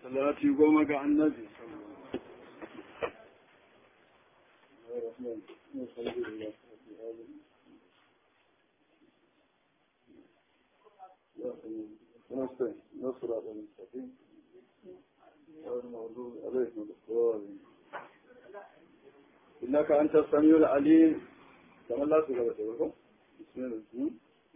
salati goma ga annabi نصر المستقيم والمغضوب عليهم الضالين إنك أنت السميع العليم كما لا تقول بسم الله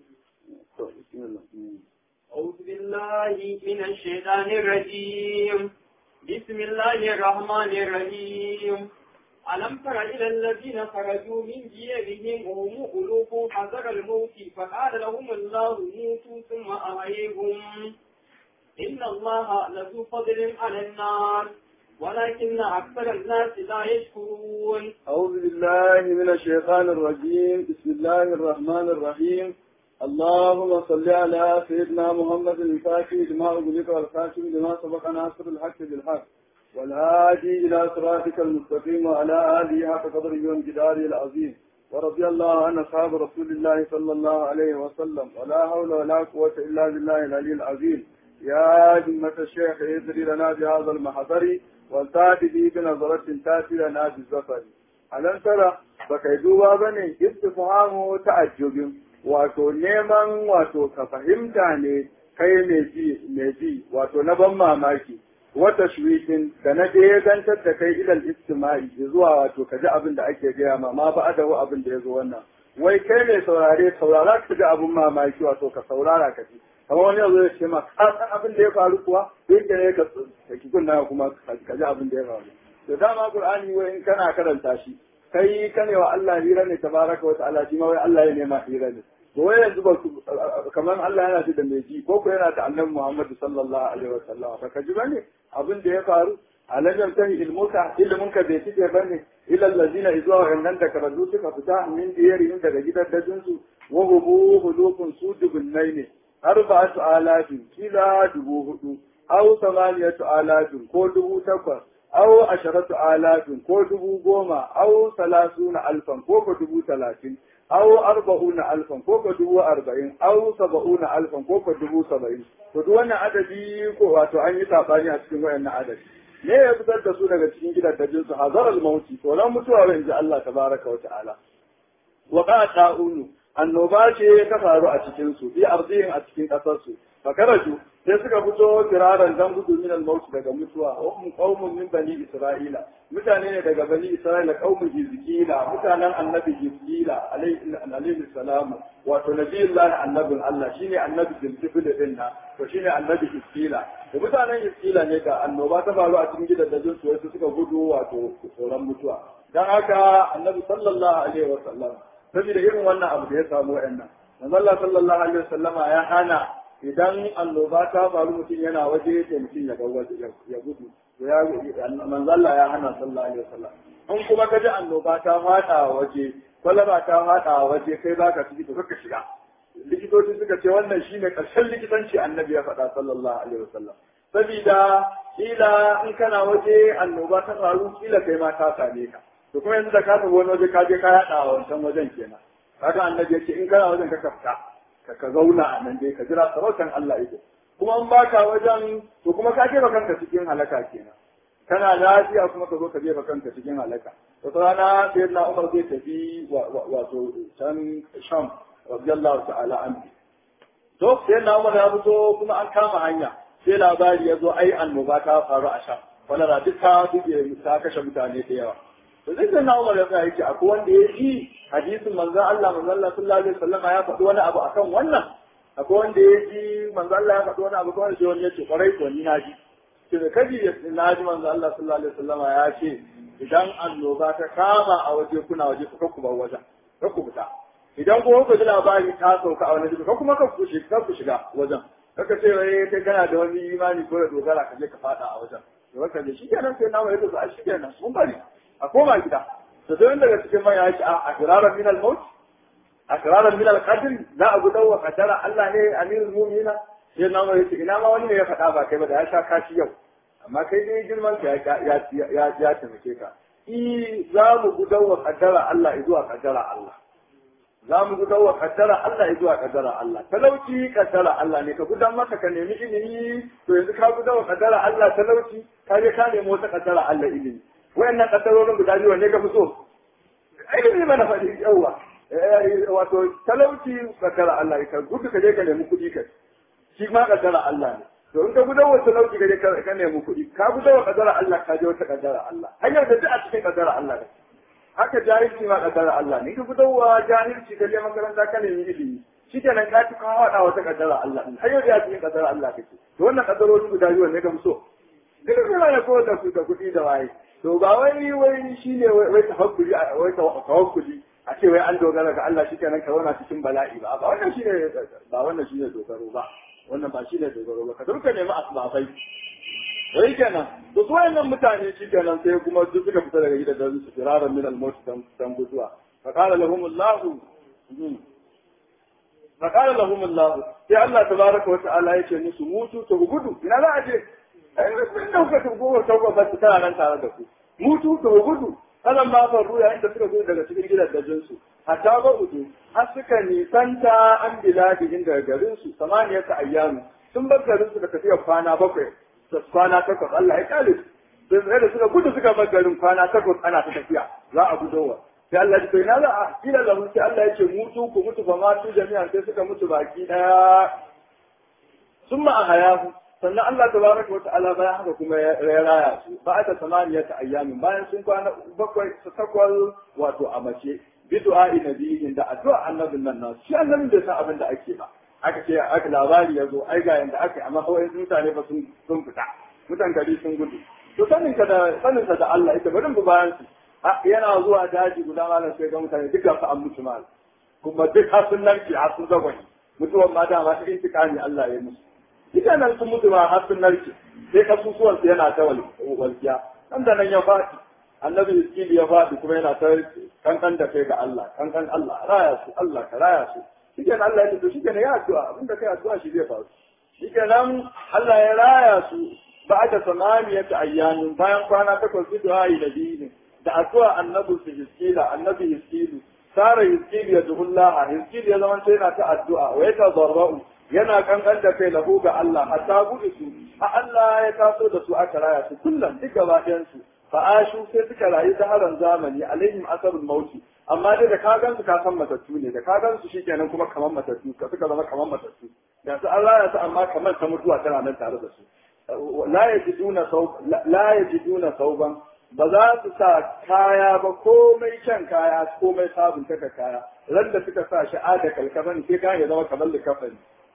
بسم الله أعوذ بالله من الشيطان الرجيم بسم الله الرحمن الرحيم ألم تر إلى الذين خرجوا من ديارهم وهم ألوف حذر الموت فقال لهم الله موتوا ثم أحييهم إن الله لذو فضل على الناس ولكن أكثر الناس لا يشكرون أعوذ بالله من الشيطان الرجيم بسم الله الرحمن الرحيم اللهم صل على سيدنا محمد الفاتح لما أغلق والخاتم لما سبق ناصر الحق بالحق والهادي إلى صراطك المستقيم وعلى آله حق قدره وامتداره العظيم ورضي الله عن أصحاب رسول الله صلى الله عليه وسلم ولا حول ولا قوة إلا بالله العلي العظيم يا همة الشيخ اذري لنا بهذا المحضر والتاتي به بنظرة تاتي لنا بالزفر ألم ترى بكيدوا بني استفهام تعجب wato neman wato ka fahimta ne kai mai ji mai ji wato na ban mamaki wata shwikin da na je gantar da kai ilal istima'i zuwa wato ka ji abin da ake gaya ma ma ba adawo abin da ya zo wannan wai kai ne saurare saurara ka ji abin mamaki wato ka saurara ka ji kamar wani yanzu ya ce ma ka san abin da ya faru kuwa duk ne ka ki kunna kuma ka ji abin da ya faru to dama qur'ani wai in kana karanta shi kai kane wa Allah hira ne tabaraka wa ta'ala shi ma wai Allah ya nema hira ne to wai yanzu ba kamar Allah yana shi da mai ji ko ko yana da annabi Muhammad sallallahu alaihi wa sallam ba ka ji bane abin da ya faru alajar tahi ilmuka ilmin ka bai tike bane ila allazina izwa wa innan da karatu suka fita min diyarihim daga gidan dajin su wa hubu hulukun su dubunnai ne arba'atu alafin kila dubu hudu aw samaniyatu alafin ko dubu takwas aw asharatu alafin ko dubu goma aw salasuna alfan ko ko dubu talatin aw arba'una alfan ko ko dubu arba'in aw saba'una alfan ko ko dubu saba'in to duk wannan adadi ko wato an yi sabani a cikin wayannan adadi me ya fitar da su daga cikin gidajen su hazar al-mauti to nan mutuwa wa inji Allah tabaraka wa ta'ala wa qata'unu annoba ce ta faru a cikin su bi arzihin a cikin kasar su fakaraju sai suka fito kiraran dan gudu min al-maut daga mutuwa hum qaumun min bani isra'ila mutane ne daga bani isra'ila qaumun hizkila mutanen annabi hizkila alayhi salamu wato nabiyullahi annabin Allah shine annabi zulkifil din na to shine annabi hizkila da mutanen hizkila ne ga annoba ta faru a cikin gidajen su wasu suka gudu wato tsoron mutuwa dan haka annabi sallallahu alaihi wasallam saboda irin wannan abu da ya samu wa'annan manzo Allah sallallahu alaihi wasallama ya hana idan annoba ta faru mutum yana waje da mutum ya waje ya gudu ya manzo Allah ya hana sallallahu alaihi wasallam in kuma ka ji annoba ta fada waje kwalaba ta fada waje kai baka ciki to kaka shiga likitoci suka ce wannan shine karshen likitanci annabi ya faɗa sallallahu alaihi wasallam saboda kila in kana waje annoba ta faru kila kai ma ta same ka to kuma yanzu da ka tafi wani waje ka je ka yaɗa a wancan wajen kenan kaga annabi ya ce in kana wajen ka kafta ka ka zauna a nan dai ka jira sarautan Allah yake kuma in baka wajen to kuma ka jefa kanka cikin halaka kenan kana lafiya kuma ka zo ka jefa kanka cikin halaka wata rana sai na Umar zai tafi wato can Sham radiyallahu ta'ala anhu to sai na Umar ya fito kuma an kama hanya sai labari ya zo ai annoba ta faru a Sham wala duk ta duke ta kashe mutane da yawa to zai sai na Umar ya tsaya yake akwai wanda ya yi hadisin manzon Allah manzon Allah sallallahu alaihi wasallam ya faɗi wani abu akan wannan akwai wanda ya ji manzon Allah ya faɗi wani abu kawai sai wani ya ce kwarai ko ni na ji ce da kaji ya na ji manzon Allah sallallahu alaihi wasallam ya ce idan annoba ta kama a waje kuna waje ku ku bar wajen ka ku fita idan kuma ku ji labari ta sauka a wani ka kuma ka ku shiga ku shiga wajen kaka ce wai kai kana da wani imani ko da dogara ka je ka fada a wajen to haka ne shi kenan sai na mai da su shi kenan mun bari a koma gida to sai daga cikin manya yake a akraran min al-maut akraran min al-qadr la abu dawwa qadara Allah ne amirul mu'mina sai na mai ina ma wani ne ya faɗa ba kai ba da ya sha kashi yau amma kai dai girman ka ya ya ya ya taimake ka i za mu gudawa kaddara Allah zuwa kaddara Allah za mu gudan wa kaddara Allah ya zuwa kaddara Allah talauci kaddara Allah ne ka gudan maka ka nemi ilimi to yanzu ka gudan wa kaddara Allah talauci ka je ka nemi wata kaddara Allah ilimi wayannan kaddarorin guda biyu ne ka fi so ilimi mana faɗi yawa wato talauci kaddara Allah ka gudu ka je ka nemi kuɗi ka shi ma kaddara Allah ne to in ka gudan wa talauci ka je ka nemi kuɗi ka gudan wa kaddara Allah ka je wata kaddara Allah hanyar da duk a cikin kaddara Allah ne haka jahilci ma kaddara Allah ne ka gudan wa jahilci ka je makaranta ka nemi ilimi shi kenan ka ci ka haɗa wata kaddara Allah ne hanyar da a cikin kaddara Allah kake to wannan kaddarori guda biyu ne ka fi so duk da ne ko da su da kuɗi da waye to ba wai wai shine wai tafakkuri wai tawakkuli a ce wai an dogara ga Allah shikenan ka zauna cikin bala'i ba ba wannan shine ba wannan shine dogaro ba wannan ba shine dogaro ba ka duka nemi asbabai wai kenan to su wayannan mutane shikenan sai kuma duk suka fita daga gidan da su firaran min al-maut dan dan guduwa fa qala lahum Allah fa qala lahum Allah sai Allah tabaraka wa ta'ala yace musu mutu to gudu ina za a je ai da kuka tugo ta ba ta tana nan tare da ku mutu to gudu kalan ba faru yayin da suka zo daga cikin gidajen su hatta ba udu har suka nisanta an biladihin daga garin su samaniya ta ayyamu sun bar garin su da tafiya kwana bakwai da kwana takwas Allah ya kale su sai da suka gudu suka bar garin kwana takwas ana ta tafiya za a gudowa sai Allah ya ce na za a kila lahu sai Allah ya ce mutu ku mutu fa ma tu jami'an sai suka mutu baki daya summa a hayahu sannan Allah tabaraka wa ta'ala bayan haka kuma ya raya su ba ta samaniyata ayyamin bayan sun kwana bakwai su takwal wato a mace bi du'a nabiyin da addu'a annabin nan nasu shi annabin bai san abin da ake ba aka ce aka labari ya zo ai ga yanda aka amma kawai mutane ba sun sun fita mutan gari sun gudu to sanin ka da sanin ka da Allah ita bari mu bayan su yana zuwa daji guda malam sai ga mutane duk su an mutu mal kuma duk har sun narke har sun zagwani mutuwan ma dama ta intikami Allah ya musu ita nan sun mutu ma har sun narke sai kasusuwan su yana ta walkiya nan da nan ya faɗi annabi iskili ya faɗi kuma yana ta kankan da kai ga Allah kankan Allah raya su Allah ka raya su shikenan Allah ya ce to shikenan ya addu'a abinda kai addu'a shi zai faru shikenan Allah ya raya su ba'da samaniyata ayyamin bayan kwana takwas su du'a da dini da addu'a annabi su iskila annabi iskilu sara iskilu ya duhullah iskilu ya zama sai yana ta addu'a wa ya tazarra'u yana kankan da kai lahu ga Allah hatta gudu su a Allah ya taso da su aka raya su kullum duk gaba ɗayan su fa'ashu sai suka rayu zaharan zamani alaihim asarul mauti amma dai da ka gan su ka san matattu ne da ka gan su shikenan kuma kamar matattu ka suka zama kamar matattu da su Allah ya sa amma kamar ta mutuwa tana nan tare da su la yajiduna saub la yajiduna sauban ba za su sa kaya ba komai kyan kaya komai sabon taka kaya ran da suka sa shi ada kalkafani sai kayan ya zama kamar likafani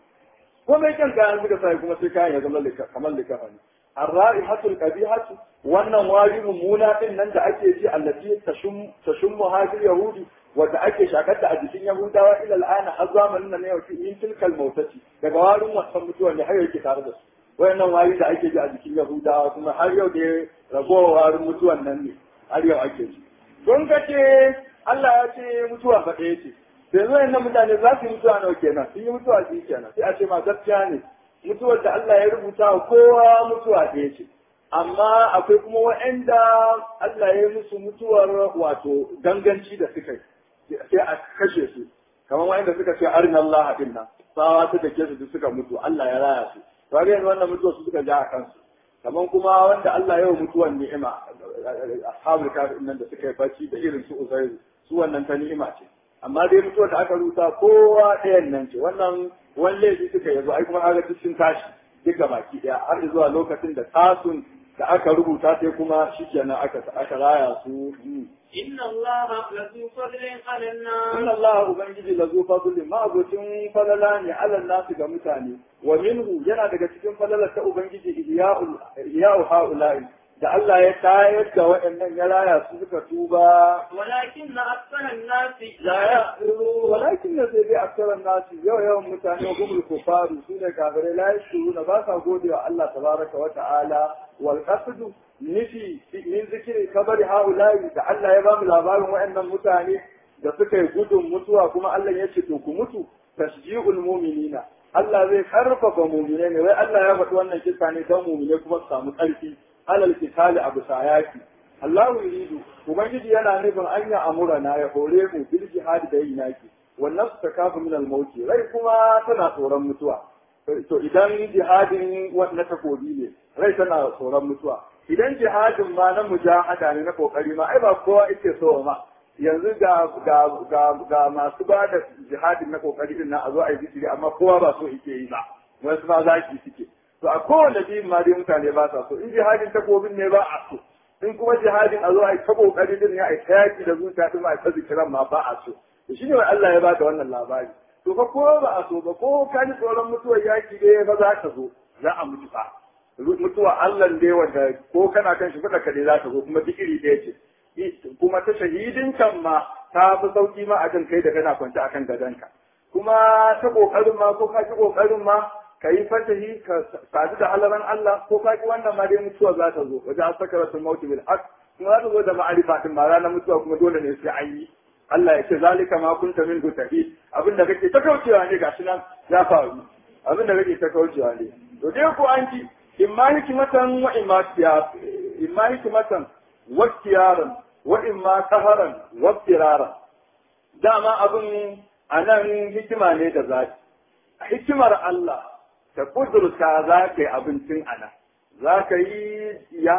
komai kyan kayan suka sa kuma sai kayan ya zama kamar likafani الرائحة القبيحة wannan wari mummuna din nan da ake ji allati tashum tashum muhajir yahudi wanda ake shakarta a jikin yahudawa ila al'ana har zamanin nan yau fi in tilkal mautati daga warin wasan mutuwa ne har yake tare da su wayannan wari da ake ji a jikin yahudawa kuma har yau da ragowa warin mutuwan nan ne har yau ake ji don kace Allah ya ce mutuwa fa ɗaya ce sai zo yannan mutane za su yi mutuwa nawa kenan sun yi mutuwa su kenan sai a ce ma gaskiya ne mutuwar da Allah ya rubuta wa kowa mutuwa ɗaya ce amma akwai kuma waɗanda Allah ya yi musu mutuwar wato ganganci da suka yi sai a kashe su kamar waɗanda suka ce arin Allah din nan tsawa ta dake su suka mutu Allah ya raya su to ga yanzu wannan mutuwar su suka ja a kansu kamar kuma wanda Allah ya yi mutuwar ni'ima ashabul kafir nan da suka yi bacci da irin su uzairu su wannan ta ni'ima ce amma dai mutuwar da aka rubuta kowa ɗayan nan ce wannan wani laifi suka yanzu ai kuma haka duk sun tashi duka baki ɗaya har zuwa lokacin da tasun da aka rubuta sai kuma shikenan aka aka raya su inna Allah lazu fadlin ala nas inna Allah ubangiji lazu fadlin ma abocin falala ne ala nasu ga mutane wa minhu yana daga cikin falalar ta ubangiji ihya'ul ihya'u ha'ula'i da Allah ya tayar da waɗannan ya raya su suka tuba walakin na aksaran nasi la ya walakin na sai dai aksaran nasi yau yawan mutane wa gumul kufaru su ne kafirai la yashkuruna ba sa gode wa Allah tabaraka wa ta'ala wal qasdu nufi min zikiri kabari haula'i da Allah ya ba mu labarin waɗannan mutane da suka yi gudun mutuwa kuma Allah ya ce to ku mutu tashji'ul mu'minina Allah zai karfafa mu'mine ne wai Allah ya faɗi wannan kisa ne don mu'mine kuma su samu ƙarfi alal kitali abu sayaki Allahu yuridu ubangiji yana nufin an ya amura na ya hore mu bil jihadi da yin yaki wannan su takafu min al-mauti rai kuma tana tsoron mutuwa to idan jihadin na takobi ne rai tana tsoron mutuwa idan jihadin ma na mujahada ne na kokari ma ai ba kowa yake so ma yanzu ga ga ga ga masu ba da jihadin na kokari din na a zo a yi zikiri amma kowa ba so yake yi ba wasu ma zaki suke to a kowane biyun ma dai mutane ba sa so in jihadin takobin ne ba a so in kuma jihadin a zo a yi ta kokari din ne a yi ta yaki da zuciya din ma a yi ta zikiran ma ba a so to shine wai Allah ya ba da wannan labari to fa ko ba a so ba ko ka ji tsoron mutuwar yaki dai ba za ka zo za a mutu fa mutuwa Allah dai wanda ko kana kan shi fada kade za ta zo kuma duk iri ɗaya ce kuma ta shahidin kan ma ta fi sauki ma akan kai da kana kwance akan gadonka kuma ta kokarin ma ko ka ki kokarin ma ka yi fatahi ka sadu da halaran Allah ko ka ki wannan ma dai mutuwa za ta zo wajen sakaratul mauti bil haqq kuma za ta zo da ma'arifa din ma ranar mutuwa kuma dole ne sai an yi Allah ya ce zalika ma kunta min tahi abin da kake ta kaucewa ne gashi nan ya faru abin da kake ta kaucewa ne to dai ko an ji imma hikmatan wa imma tiyar imma hikmatan wa tiyaran wa imma qaharan wa tiraran dama abin anan hikima ne da zaki hikimar Allah ta kudurta za ka yi abincin anan za ka yi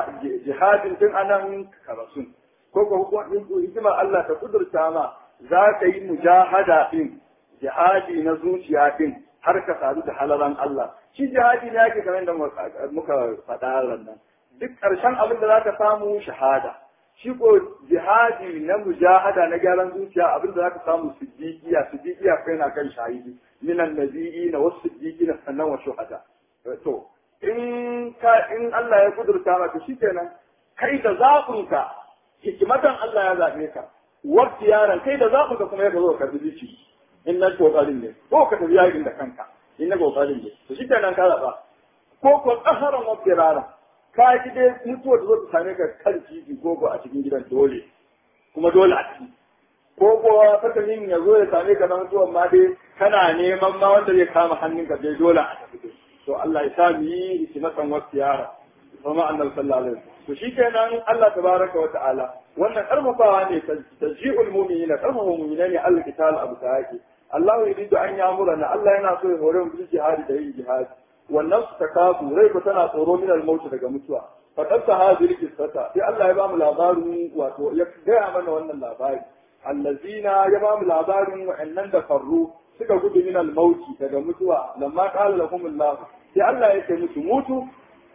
jihadin tun anan karasun ko ko hikimar Allah ta kudurta ma za ka yi mujahada din jihadi na zuciya din har ka sadu da halaran Allah shi jihadi ne yake kamar da muka faɗa nan duk ƙarshen abin da za ka samu shahada shi ko jihadi na mujahada na gyaran zuciya abin da za ka samu siddiqiya siddiqiya kai na kan shahidi minan nabiyyi na wasu siddiqi na sannan wa shuhada to in ka in Allah ya kudurta maka shikenan kai da zaɓinka hikimatan Allah ya zaɓe ka wakti yaran kai da zaɓinka kuma ya zo ka zuci in na kokarin ne ko ka tafi yakin da kanka in na kokarin ne to shi kenan ka zaɓa ko ko tsaharan wakti yaran ka ji dai mutuwa da zo ta same ka kan titi ko ko a cikin gidan dole kuma dole a ciki ko ko fasalin ya zo ya same ka na mutuwan ma dai kana neman ma wanda zai kama hannunka dai dole a tafi to Allah ya sa mu yi hikimatan wakti yaran kuma annabi sallallahu alaihi wasallam to shikenan Allah tabaraka wa ta'ala wannan karfafawa ne tajji'ul mu'minina karfafa mu'mina ne Allah kital abu yake Allah yuridu an yamurana Allah yana so ya hore mu jihadi da yin jihadi wannan su takafu rai ko tana tsoro min al-maut daga mutuwa faqad hadhihi qissata sai Allah ya ba mu labarin wato ya gaya mana wannan labari allazina ya ba mu labarin wa'annan da farru suka gudu min al-maut daga mutuwa lamma qala lahum Allah sai Allah ya ce musu mutu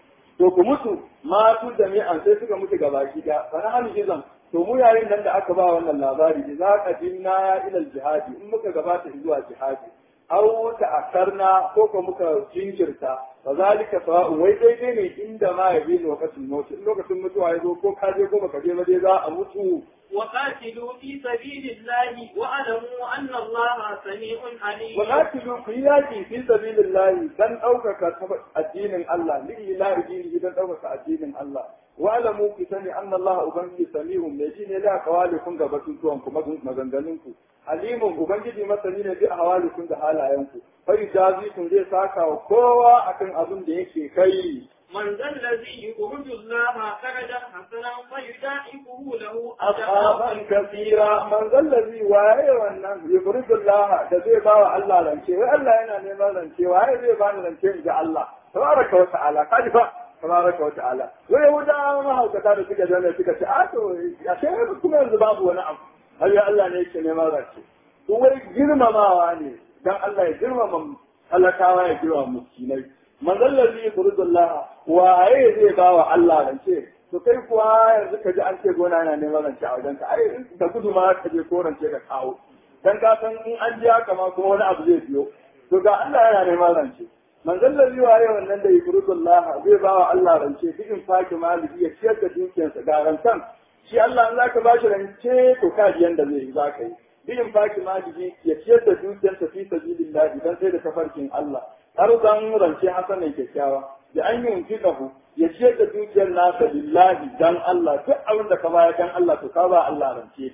to ku mutu matu jami'an sai suka mutu gabaki da bana hal jizan to mu yayin nan da aka ba wannan labari idza qadimna ila jihadi in muka gabata zuwa jihadi aw ta'akkarna ko ko muka jinkirta fa zalika sawa'u wai daidai ne inda ma ya bi lokacin mutu in lokacin mutuwa ya zo ko ka je ko baka je ba dai za a mutu وقاتلوا في سبيل الله واعلموا أن الله سميع عليم وقاتلوا في ياقي في سبيل الله دان أوكك الدين الله لإله دينه دان أوكك الدين الله واعلموا كسني أن الله أبنجي سميع مجين لا قوالكم غبتنكم مغنغنكم عليم أبنجي مثلين في أحوالكم ده حالاينكم فيجازيكم زي ساكا وكوا أكن أظن ديكي كي من ذا الذي يقرض الله قرضا حسنا فيضاعفه له أصحابا كثيرا من ذا الذي واye wannan يقرض الله da zai bawa Allah rance wai Allah yana neman rance waye zai bani rance in ji Allah tabaraka wa ta'ala kaji fa tabaraka wa ta'ala wai yahuda mahaukata da suka jana suka ce a to ya ce kuma yanzu babu wani abu har ya Allah ne yake neman rance to wai girmamawa ne dan Allah ya girmama talakawa ya girmama miskinai manzon lalli yaqrudullah waye zai ba wa Allah rance to kai kuwa yanzu ka ji an ce gona yana neman rance a wajenka ai da gudu ma ka je ko rance ka kawo dan ka san in an ji haka ma kuma wani abu zai biyo to ga Allah yana neman rance manzon lalli waye wannan da yaqrudullah zai ba wa Allah rance duk in faki maliki ya ciyar da dukiyarsa ga rantan shi Allah in zaka ba shi rance to ka ji yanda zai yi zaka yi duk faki maliki ya ciyar da dukiyarsa fi sabilillah dan sai da tafarkin Allah har zan rance hasa mai kyakkyawa da an yi unfiqahu ya ciyar da dukiyar nasa lillahi dan Allah duk abin da ka baya dan Allah to ka ba Allah rance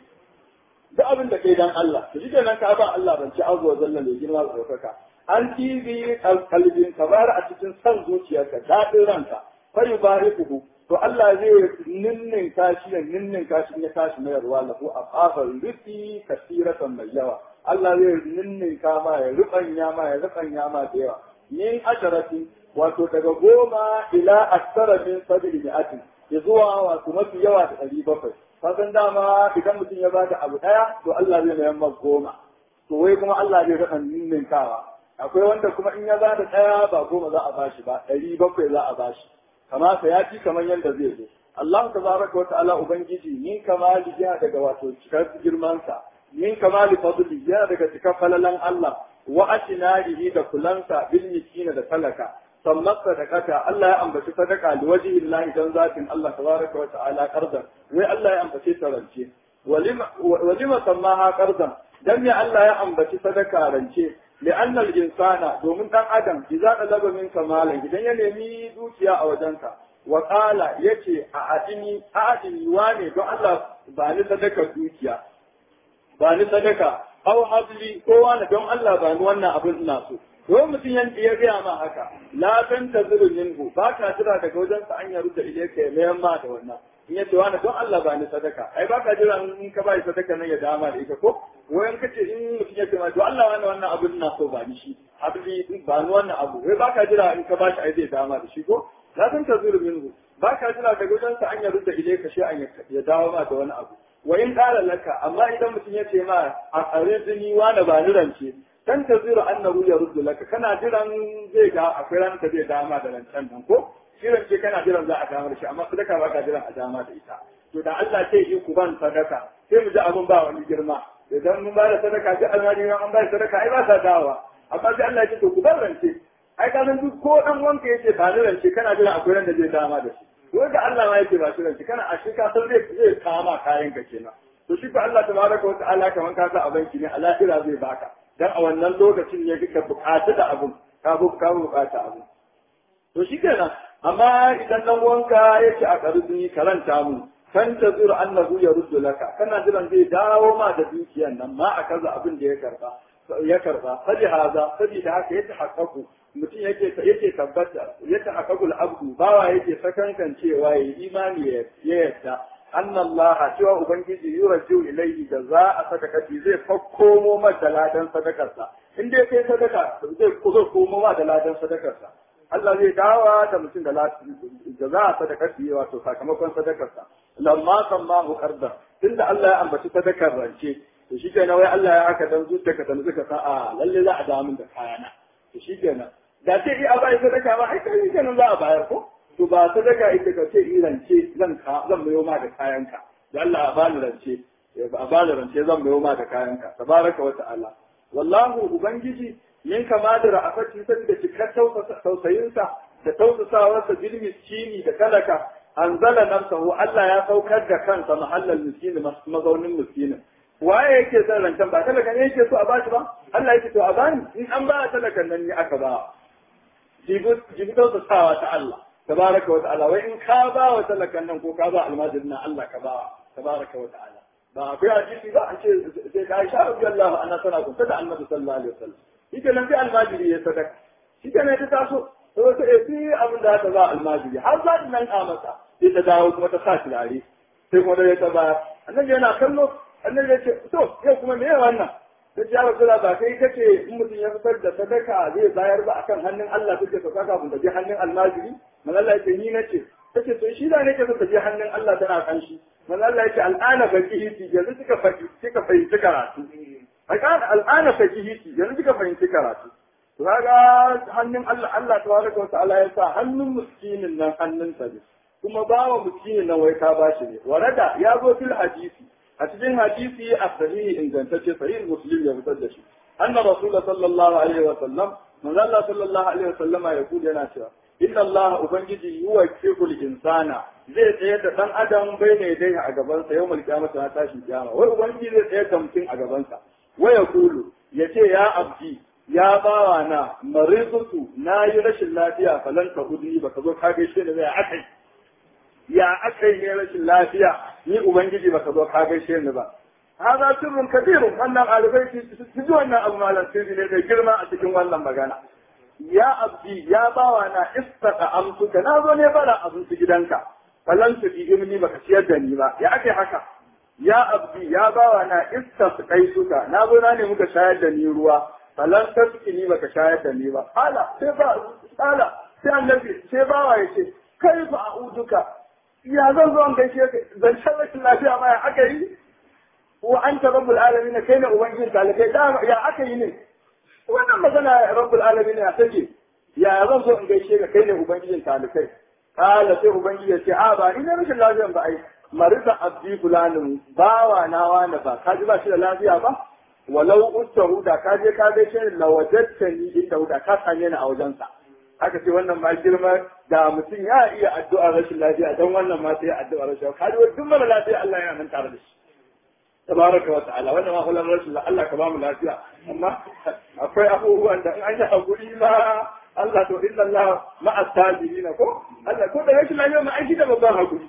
duk abin da kai dan Allah to shi kenan ka ba Allah rance azza wa jalla mai girma da ɗaukaka an tibi kalbin ka bar a cikin san zuciyarka daɗin ranka fa yubarikuhu to Allah zai ninnin kashi da ninnin kashi ya tashi mayarwa lahu a kafar rufi kasiratan mai yawa Allah zai ninninka ma ya rubanya ma ya rubanya ma da yawa min asharatin wato daga goma ila aksara min sab'i mi'atin ya zuwa wato mafi yawa da ɗari bakwai kasan dama idan mutum ya bada abu ɗaya to Allah zai mayar masa goma to wai kuma Allah zai rika ninninkawa akwai wanda kuma in ya bada ɗaya ba goma za a bashi ba ɗari bakwai za a bashi kama sa ya ci kamar yadda zai zo Allah tabaraka wa ta'ala ubangiji min kamali yana daga wato cikar girmansa min kamali fadli yana daga cikar falalan Allah wa ashinarihi da kulansa bil miskina da talaka sammat sadaqata Allah ya ambaci sadaka da wajihi Allah dan zatin Allah tabaraka wa ta'ala qardan wai Allah ya ambace ta rance walima walima sammaha qardan dan me Allah ya ambaci sadaka rance li'anna al-insana domin dan adam idza talaba min kamalan idan ya nemi dukiya a wajenka wa qala yace a adini a adini wane don Allah ba ni sadaka dukiya ba ni sadaka aw habli ko wani don Allah ba ni wannan abin ina so ko mutum yan ya gaya ma haka la tan tazuru minhu ba ka jira daga wajen sa an yaru da ilayka ya mayan ma da wannan in ya ce wani don Allah ba ni sadaka ai ba ka jira in ka bai sadaka nan ya dama da ita ko wayan kace in mutum ya ce ma to Allah wani wannan abin ina so ba ni shi habli ba ni wannan abu wai ba ka jira in ka bashi ai zai dama da shi ko la tan tazuru minhu ba ka jira daga wajen sa an yaru da ilayka shi an ya dawo ma da wani abu wa in qala laka amma idan mutum ya ce ma a arzini wani ba ni rance dan ta zira annahu yaruddu laka kana jiran zai ga akwai ranar da zai dama da rancen nan ko shi rance kana jiran za a damar shi amma sadaka ba ka jiran a dama da ita to da Allah ce yi ku ban sadaka sai mu ji abin ba wani girma idan mun ba da sadaka ji alhali an ba da sadaka ai ba sa dawowa amma sai Allah ya ce to ku ban rance ai ka san duk ko dan wanka yace ba ni rance kana jiran akwai ran da zai dama da shi wanda Allah ma yake ba shi ranci kana a shi ka san zai zai kama kayan ka kenan to shi ko Allah tabaraka wa ta'ala kaman ka sa a banki ne a lahira zai baka dan a wannan lokacin ne kika bukata da abun ka bu ka bukata abun to shi kenan amma idan dan wanka yake a karbi karanta mu kan ta zura annahu yaruddu laka kana jiran zai dawo ma da dukiyan nan ma a kaza abin da ya karba ya karba fadi haza sabida haka ya tahaqqaqu mutum yake yake tabbata ya tahaqqaqul abdu bawa yake sakankan cewa ya imani ya yadda anna Allah cewa ubangiji yuraju ilayhi da za a sadakati zai fakkomo mata ladan sadakarsa in dai kai sadaka zai kuzo komo ma da ladan sadakarsa Allah zai dawa da mutum da da za a sadakati wato sakamakon sadakarsa lamma sammahu qarda tunda Allah ya ambaci sadakar rance to shi kenan wai Allah ya haka dan zuciyarka ta nuka sa a lalle za a dawo min da kayana to shi kenan da ce i a bai sadaka ba ai kai kenan za a bayar ko to ba sadaka ita ka ce i rance zan ka zan mayo ma da kayanka da Allah a bani rance a bani rance zan mayo ma da kayanka tabaraka wa ta'ala wallahu ubangiji min kama da ra'afati saboda cikar tausayinsa da tausasawarsa bil miskini da talaka anzala nafsahu Allah ya saukar da kansa mahallal miskini mazaunin miskinin waye yake son rancen ba talaka ne yake so a bashi ba Allah yake to a bani in an ba talakan nan ne aka ba jibi tausasawa ta Allah tabaraka wa ta'ala wai in ka ba wa talakan nan ko ka ba almajirin nan Allah ka ba tabaraka wa ta'ala ba akwai hadisi ba an ce sai ka Aisha radiyallahu anha tana kunta da Annabi sallallahu alaihi wasallam shi nan sai almajiri ya sadaka shi ne ta taso to ta yi abin da ta ba almajiri har za ta nan a masa sai ta dawo kuma ta sa turare sai kuma da ta ba annabi yana kallo annabi ya ce to yau kuma me wannan ta ce ya rasula ba kai kace in mutum ya fitar da sadaka zai bayar ba akan hannun Allah take ka saka kun je hannun almajiri man Allah ya ce ni nace tace to shi da nake so ta je hannun Allah tana kan shi man Allah ya ce al'ana faqihi yanzu kika fahimci kika fahimci karatu al'ana faqihi yanzu kika fahimci karatu to kaga hannun Allah Allah tabaraka wa ta'ala ya sa hannun miskinin nan hannun sa ne kuma bawa miskinin nan wai ka bashi ne warada ya zo fil hadisi a cikin hadisi a sahihi ingantacce sahih muslim ya fitar da shi anna rasul sallallahu alaihi wa sallam manzo Allah sallallahu alaihi wa sallama ya kuje yana cewa inna Allah ubangiji yuwakkil insana zai tsaye da dan adam bai ne dai a gaban sa yawmal qiyamah na tashin kiyama wai ubangiji zai tsaye da mutum a gaban sa waya kulu yace ya abdi ya bawa na marizutu na yi rashin lafiya falan ka udni baka zo ka gaishe da zai akai ya akai ne rashin lafiya ni ubangiji baka zo ka gaishe ni ba hada sirrun kabirun wannan alifai su ji wannan abu malam sirri ne da girma a cikin wannan magana ya abdi ya bawa na istaka amsuka na zo ne bara abinci gidanka falan su imni baka ciyar da ni ba ya akai haka ya abdi ya bawa na istasqai suka na zo na ne muka shayar da ni ruwa falan tasqini baka shayar da ni ba ala sai ba ala sai annabi sai bawa yace kai fa a'uduka ya zan zo an gaishe ka zan rashin lafiya ma ya aka yi wa anta rabbul alamin kai ne ubangijin talibai da ya aka yi ne wannan magana rabbul alamin ya take ya zan zo in gaishe ka kai ne ubangijin talibai kala sai ubangiji ya ce a ba ni ne rashin lafiyan ba ai marisa abdi fulanin bawa na wani ba ka ji ba shi da lafiya ba walau ustahu da ka je ka gaishe ni lawajatta ni inda da ka same ni a wajensa aka ce wannan ma girma da mutum ya iya addu'a rashin lafiya don wannan ma sai addu'a rashin lafiya kaji duk mara lafiya Allah yana nan tare da shi tabaraka wa ta'ala wannan ma kullum rashin Allah ka ba mu lafiya amma akwai abubuwan da in an yi hakuri ma Allah to inna Allah ma'a sabirin ko Allah ko da rashin lafiya ma an shi da babban hakuri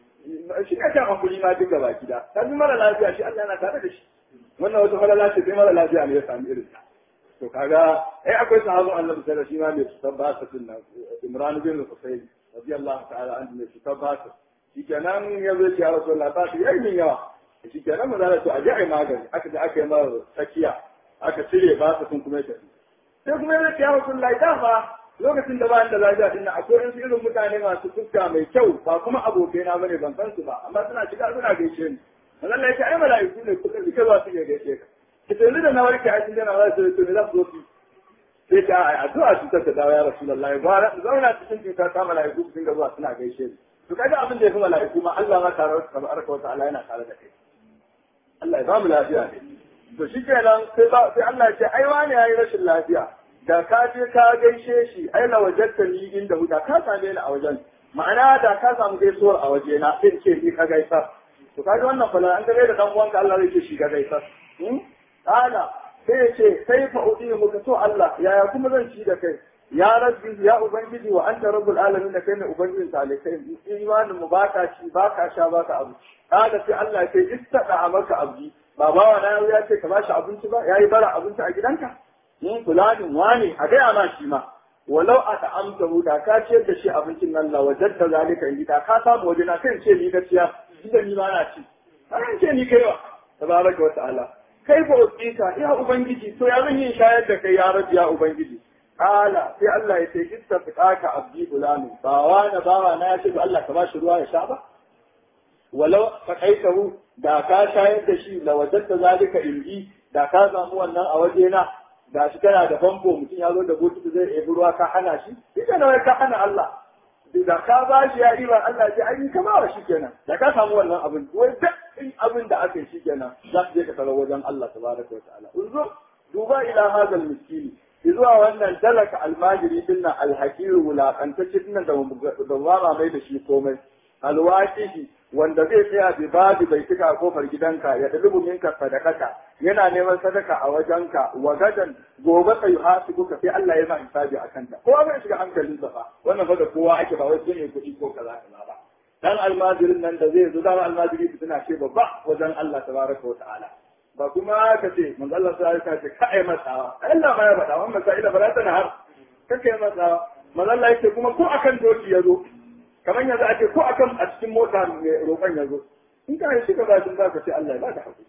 shi ka kan hakuri ma duka baki da dan mara lafiya shi Allah yana tare da shi wannan wata falala ce sai mara lafiya ne ya sami irin ta to kaga ai akwai sahabin Allah sai shi ma mai tabbata sunna Imran bin Husayn radiyallahu ta'ala anhu mai tabbata shi kenan ya zo ya Rasulullah ba shi yayin yawa shi kenan mu zara to a ji ai magani aka je aka yi mara tsakiya aka cire ba su sun kuma tafi sai kuma ya ce ya Rasulullah da fa lokacin da ba da lafiya din akwai wasu irin mutane masu fuska mai kyau ba kuma abokaina bane ban san su ba amma suna shiga suna gaishe ni Allah ya ce ai mala'iku ne kuka suke zuwa suke gaishe ka ki tuni da na warke a cikin jama'a sai to ne za su zo su sai ta ai addu'a su ta dawo ya rasulullahi ba zauna cikin cuta ta mala'iku su dinga zuwa suna gaishe ni to kaga abin da ya fi mala'iku ma Allah ma tare da tabaraka wa ta'ala yana tare da kai Allah ya ba mu lafiya ne to shikenan sai ba sai Allah ya ce ai wani yayi rashin lafiya da ka je ka gaishe shi ai la wajadta ni inda huda ka same ni a wajen ma'ana da ka samu gaisuwar a waje na sai ce ni ka gaisa to kaga wannan fala an gare da dan uwanka Allah zai ce shi ka gaisa Ala sai ya ce sai fa udi muka so Allah yaya kuma zan ci da kai ya rabbi ya ubangiji wa anta rabbul alamin da kai ne ubangijin talikai imanin mu baka ci baka sha baka abu kada sai Allah ya ce istada maka abdi ba bawa na ya ce ka bashi abinci ba yayi bara abinci a gidanka in fulanin wani a gaya ma shi ma walau a ta'amta da ka ciyar da shi abincin nan la wajadta zalika in da ka samu waje na kan ce ni gaskiya inda ni ba na ci kan ce ni kaiwa tabaraka wa ta'ala kai ba usika ya ubangiji to ya zan yin shayar da kai ya rabbi ya ubangiji kala sai Allah ya ce ittafaqaka abdi fulani ba wani bawa na ya ce Allah ka bashi ruwa ya sha ba walau faqaitahu da ka shayar da shi la wajadta zalika indi da ka samu wannan a waje na da shi kana da famfo mutum ya zo da bokiti zai ebi ruwa ka hana shi ita na ka hana Allah da ka ba shi ya iban Allah ce ai kama wa shi kenan da ka samu wannan abin wai duk in abin da aka yi shi kenan za su je ka tsaro wajen Allah tabaraka wa ta'ala unzo duba ila hadal miskini zuwa wannan talaka almajiri dinnan alhakiru wulakantacce dinnan da da ba mai da shi komai alwaqihi wanda zai tsaya bi babu bai tuka kofar gidanka ya dalubu minka sadakaka yana neman sadaka a wajenka wa gadan gobe ka yi hasibuka sai Allah ya sa hisabi a kanta kowa bai shiga hankalin sa fa wannan fa da kowa ake ba wai sai ne kuɗi ko kaza kaza ba dan almajirin nan da zai zo dan almajiri su tana ce babba wajen Allah tabaraka wa ta'ala ba kuma ka ce manzo Allah sai ka ce ka ai matsawa Allah ma ya faɗa wannan sa'ila ba ta har kake matsawa manzo Allah yake kuma ko akan doki ya zo kamar yanzu ake ko akan a cikin mota mai roƙon ya zo in ka shi ka ba shi za ka ce Allah ya ba ka hakuri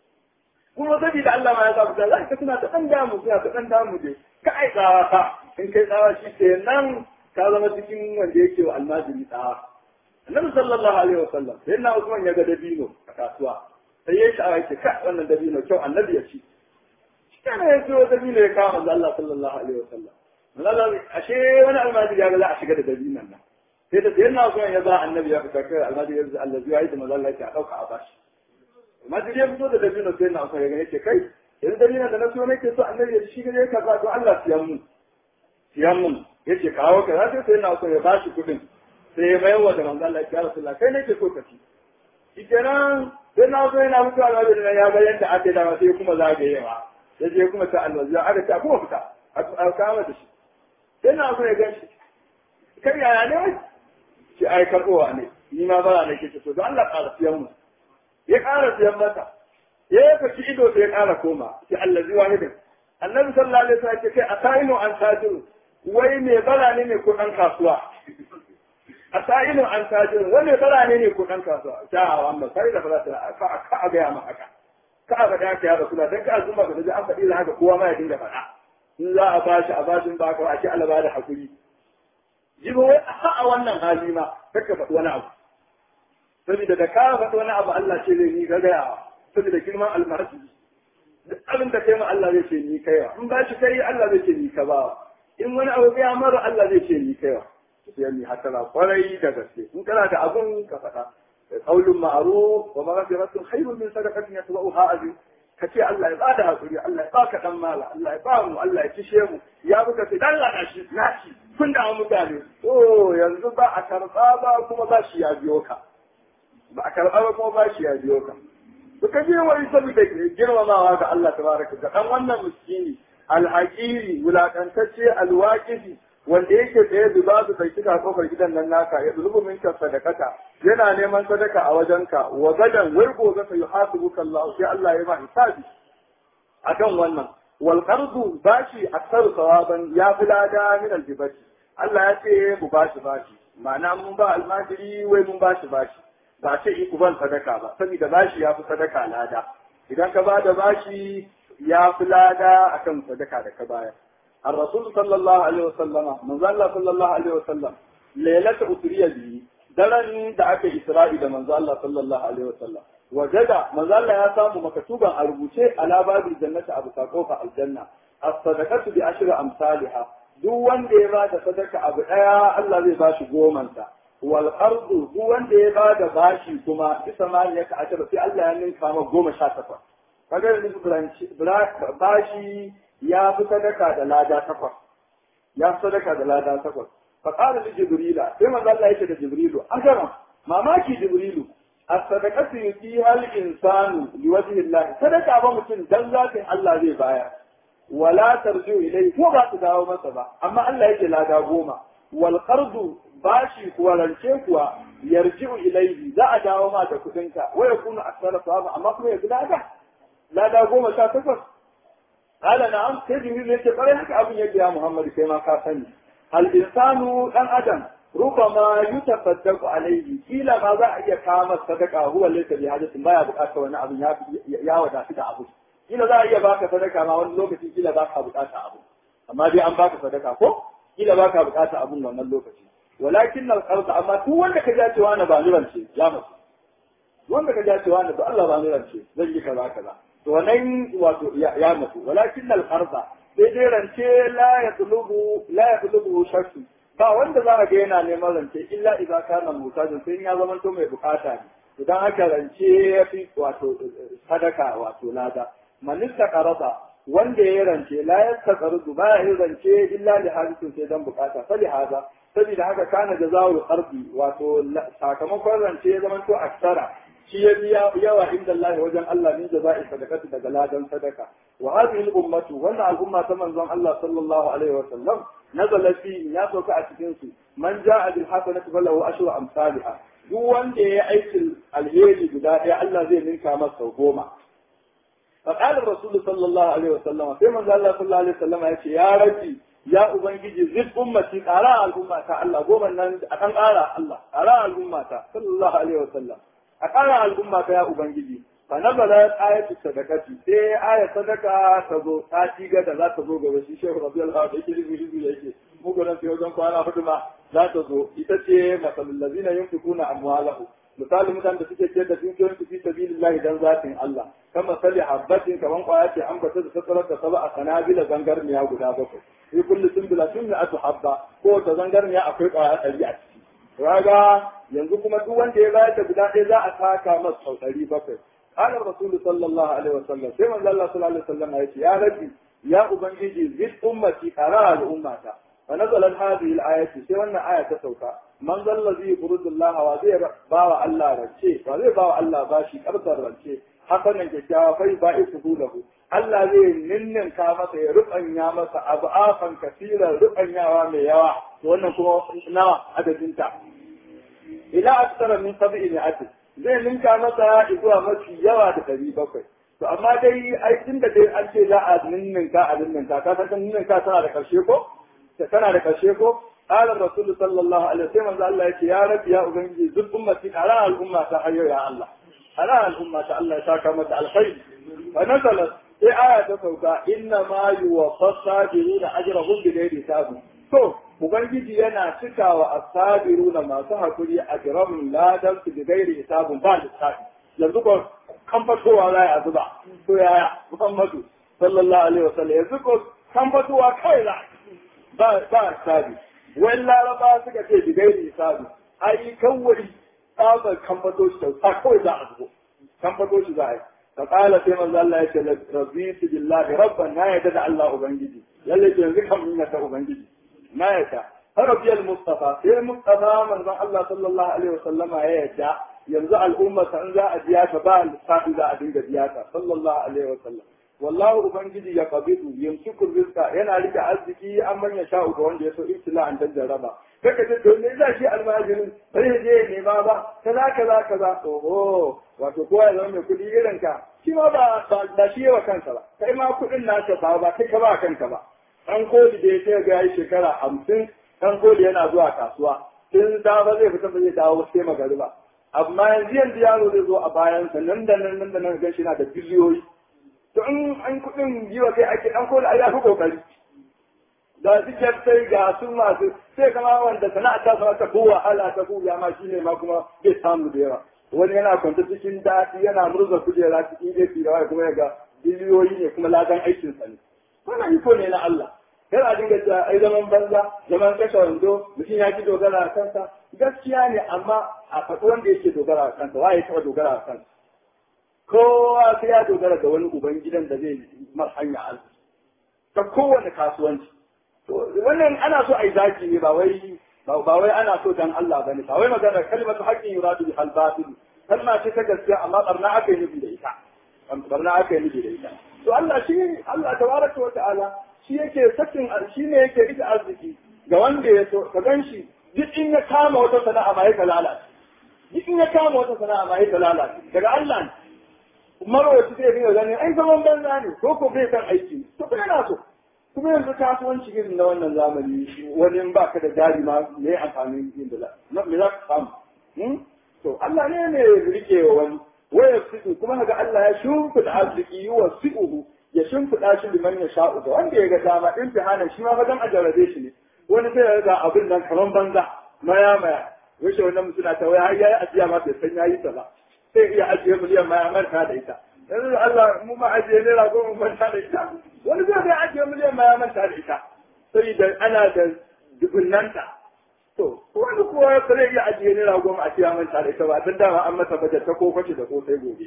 kuma saboda Allah ma ya sa fita za ka suna ta ɗan damu suna ta ɗan damu dai ka ai tsawa ka in kai tsawa shi ke nan ka zama cikin wanda yake wa almajiri tsawa annabi sallallahu alaihi wa sallam sai na Usman ya ga dabino a kasuwa sai ya sha'awa yake ka wannan dabino kyau annabi ya ci shi kana ya ciwo dabino ya kawo manzo Allah sallallahu alaihi wa sallam Allah ashe wani almajiri ya ga za a shiga da dabinon nan sai da sayan na zuwa ya za annabi ya fita kai almajiri ya Allah zuwa yi da maza Allah ya dauka a bashi almajiri ya fito da dabino sai na zuwa ya ga yake kai yanzu dabino da na so nake so annabi ya shi ga ya kaza to Allah siyan mu siyan mu yace kawo ka sai sai na zuwa ya bashi kudin sai ya mayar wa da manzo Allah ya Rasulullah kai nake so ka ci shikenan sai na zo yana mutuwa almajiri ya ga yadda ake da sai kuma zagayewa sai je kuma ta almajiri aka ta kuma fita a kama da shi sai na zo ya gan shi kai yaya ne ki ai karbowa ne ni ma bara ne kike so don Allah ƙara siyan mu ya ƙara siyan mata ya yi fashi ido sai ya ƙara koma ki Allah zuwa hidin annabi sallallahu alaihi wasallam ce kai asainu an tajiru wai me bara ne ne ko dan kasuwa a sa'ilin an tajin wanda bara ne ne ko ɗan kasuwa ta amma sai da fara ta ka ka a gaya ma haka ka a faɗa ka ya rasu da dan ka zuma ka ji an faɗi da haka kowa ma ya dinga faɗa in za a bashi a bashin ba ka a ce Allah ba da hakuri jibo wai a wannan hali ma kaka faɗi wani abu saboda da ka faɗi wani abu Allah ce zai ni ga gaya saboda girman almasi duk abin da kai ma Allah zai ce ni kaiwa in ba shi kai Allah zai ce ni ka ba in wani abu ya mara Allah zai ce ni kaiwa sai ni hatara kwarai da gaske in kana da abun ka faɗa qaulun ma'ruf wa maghfiratun khairun min sadaqatin yatba'uha azim ka ce Allah ya bada hakuri Allah ya baka dan mala Allah ya ba mu Allah ya kishe mu ya buka sai dan lana shi nashi kun da mutane oh yanzu ba a karba ba kuma ba shi ya biyo ka ba a karba ba kuma ba shi ya biyo ka Suka je wani saboda girmamawa ga Allah tabaraka ga dan wannan miskini alhaqiri wulakantacce alwaqifi wanda yake tsaye da ba su kai kika kofar gidan nan naka ya zulubu minka sadakata yana neman sadaka a wajenka wa gadan wurgo ga sai yuhasibuka Allah sai Allah ya ba hisabi akan wannan wal qardu bashi aksaru sawaban ya fi lada min aljibati Allah ya ce mu bashi bashi ma'ana mun ba almajiri wai mun bashi bashi ba ce ku ban sadaka ba saboda bashi ya fi sadaka lada idan ka ba da bashi ya fi lada akan sadaka da ka bayar الرسول صلى الله عليه وسلم من ظل صلى الله عليه وسلم ليلة أسرية به درن دعك إسرائيل من ظل صلى الله عليه وسلم وجد من ظل يسام مكتوبا أربوشي على باب الجنة أبو ساقوف الجنة الصدقة بعشر أمثالها duk wanda ya bada sadaka abu ɗaya Allah zai ba shi gomansa wal ardu duk wanda ya bada bashi kuma isa ma ya ka ashara sai Allah ya ninka ma goma sha takwas kaga yanzu bashi ya fi sadaka da lada takwas ya fi sadaka da lada takwas fa qala li jibrila sai manzo Allah yake da jibrilu ajaran mamaki jibrilu as-sadaqatu yuti hal insanu li wajhi Allah sadaka ba mutum dan zatin Allah zai bayar wala tarju ilai ko ba su dawo masa ba amma Allah yake lada goma wal qardu bashi kuwa rance kuwa yarji'u ilaihi za a dawo ma da kudinka wa yakunu aksara sawaba amma kuma ya lada lada goma sha takwas قال نعم sai jibril yake bare haka abin yake ya Muhammad sai ma ka sani al insanu dan adam rubama yutafaddaqu alayhi kila ma za a iya kama sadaka huwa laysa bi hadatin baya bukata wani abin ya ya wadatu da abu kila za a iya baka sadaka ma wani lokaci kila baka bukata abu amma dai an baka sadaka ko kila baka bukata abun wannan lokaci walakin al qarda amma duk wanda ka ja cewa na ba nurance ya mutu wanda ka ja cewa na ba Allah ba nurance zan yi kaza kaza to nan wato ya mutu walakin al qarda sai dai rance la yatlubu la yatlubu shakku ba wanda za a ga yana neman rance illa idza kana mutajin sai ya zama to mai bukata ne idan haka rance ya fi wato sadaka wato lada manista qarada wanda ya rance la yastaqridu ba ya rance illa li hadisin sai dan bukata fali hada saboda haka kana jazaul qardi wato sakamakon rance ya zama to aksara shi ya biya yawa inda Allah wajen Allah min jaza'i sadaqati daga ladan sadaka wa hadhihi al-ummatu wannan al'umma ta manzon Allah sallallahu alaihi wa sallam nazala fi ya sauka a cikin su man ja'a bil hasanati falahu ashru amsalha duk wanda ya aikin alheri guda ɗaya Allah zai ninka masa sau goma فقال الرسول صلى الله عليه وسلم في من الله صلى الله عليه وسلم يقول يا ربي يا أبنجي زد أمتي أرى الأمة الله قوم أن أكن أرى الله أرى الأمة صلى الله عليه وسلم أرى الأمة يا أبنجي فنزلت آية الصدقة في آية صدقة تزو تاتي قد لا تزو قد شيخ رضي الله عنه يجري يجري يجري مو قد في وزن قوانا فتما لا تزو إتتي مثل الذين ينفقون أموالهم misali mutanen da suke ciyar da dukiyoyin su fi sabilillahi dan zatin Allah kama sali habbatin kaman kwaya ce an bata da sassarar da saba a sanabila zangarniya guda bakwai fi kulli sunbila sunni atu habba ko ta zangarniya akwai kwaya ɗari a ciki kaga yanzu kuma duk wanda ya bayar da guda ɗaya za a saka masa sau ɗari bakwai قال الرسول صلى الله عليه وسلم كما قال الله صلى الله عليه وسلم يا ربي يا أبنجي زد أمتي أرى الأمة فنزلت هذه الآية سوى آية تسوكا man zallazi yuqridullaha wa zai bawa Allah rance wa zai bawa Allah bashi karbar rance hasanan kyakkyawa fai ba isu lahu Allah zai ninninka masa ya rubanya masa abu afan kasira rubanyawa mai yawa to wannan kuma nawa adadinta ila aksara min sab'i mi'atin zai ninka masa zuwa mafi yawa da ɗari bakwai to amma dai ai tunda dai an ce za a ninninka a ninninka ka san ninninka tana da karshe ko tana da karshe ko qala rasul sallallahu alaihi wasallam Allah yace ya rabbi ya ubangiji duk ummati ala al umma ta hayyo ya Allah ala al umma ta Allah ya saka mata alkhair fa nazalat sai aya ta sauka inna ma yuwaffas sabiruna ajrahum bi ghairi hisab to ubangiji yana cikawa asabiruna masu hakuri ajrahum ladan su bi ghairi hisabun ba lissafi yanzu ko kan fatowa za a zuba to yaya Muhammadu sallallahu alaihi wasallam yanzu ko kan fatowa kai za ba ba sabi wai laraba suka ce bi gairi sabi ai kawai tsabar kan fato shi ta kawai za a zubo kan fato shi za a yi fa qala sai manzo Allah ya ce rabbitu billahi rabban na yadda da Allah ubangiji lalle yanzu kan mun ta ubangiji na yadda rabbi al-mustafa sai mustafa manzo Allah sallallahu alaihi wasallama ya yadda yanzu al'umma san za a biya ta ba lissafi za a dinga biya ta sallallahu alaihi wa sallam wallahu ubangiji ya qabidu yamsiku rizqa yana rike arziki an manya sha'u ga wanda ya so ibtila an jarraba kaka ce to me za shi almajirin sai ya je ne ba ba kaza kaza kaza oho wato kowa ya zama mai kuɗi irin ka shi ma ba ba shi yawa kansa ba kai ma kuɗin nasa ba ba kai ka ba kanka ba dan kodi da ya ce ga yi shekara hamsin dan kodi yana zuwa kasuwa in da ba zai fita ba zai dawo sai magariba amma yanzu yanzu yaro zai zo a bayansa nan da nan nan da nan gan shi na da biliyoyi to in an kuɗin yi wa kai ake an kola ai fi kokari da suke sai ga su masu sai kama wanda sana'a ta sama ta kowa hala ta kowa ma shine ma kuma zai samu da yawa wani yana kwanta cikin daɗi yana murza kujera cikin gefe da waya kuma ya ga biliyoyi ne kuma ladan aikinsa ne wannan iko ne na Allah kar a dinga cewa ai zaman banza zaman kashe wando mutum ya ki dogara a kansa gaskiya ne amma a faɗi wanda yake dogara a kansa waye taɓa dogara a kansa kowa sai ya dogara da wani uban gidan da zai mar hanya arziki ta kowane kasuwanci to wannan ana so a yi zaki ne ba wai ba wai ana so dan Allah bane ba wai magana kalmatu haqqin yuradu bi al-batil kalma ce ta gaskiya amma barna aka yi nufi da ita barna aka yi nufi da ita to Allah shi Allah tabaraka wa ta'ala shi yake sakin shi ne yake ita arziki ga wanda ya so ka gan shi duk in ya kama wata sana'a ma ya lalace duk in ya kama wata sana'a ma ya lalace daga Allah ne marwaci zai dinga ganin ai zaman banza ne ko ko bai san aiki to kuma yana so kuma yanzu kasuwanci irin na wannan zamani wani in baka da jari ma me amfanin yin da me za ka samu to Allah ne ne rike wa wani waya fitu kuma ga Allah ya shimfida arziki wa si'uhu ya shimfiɗa shi liman ya sha'u ga wanda ya ga dama in hana shi ma fa dan a jarrabe shi ne wani sai ya ga abin nan kaman banza maya maya wace wannan mutum ta waya har yayi ajiya ma bai san yayi ta ba sai iya ajiye miliyan maya manta da ita yanzu Allah mu ma ajiye naira goma manta da ita wani zai bai ajiye miliyan maya manta da ita sai da ana da dubunnanta to wani kuwa ba zai iya ajiye naira goma a ciya manta da ita ba dan dama an masa bajet ta ko kwace da ko sai gobe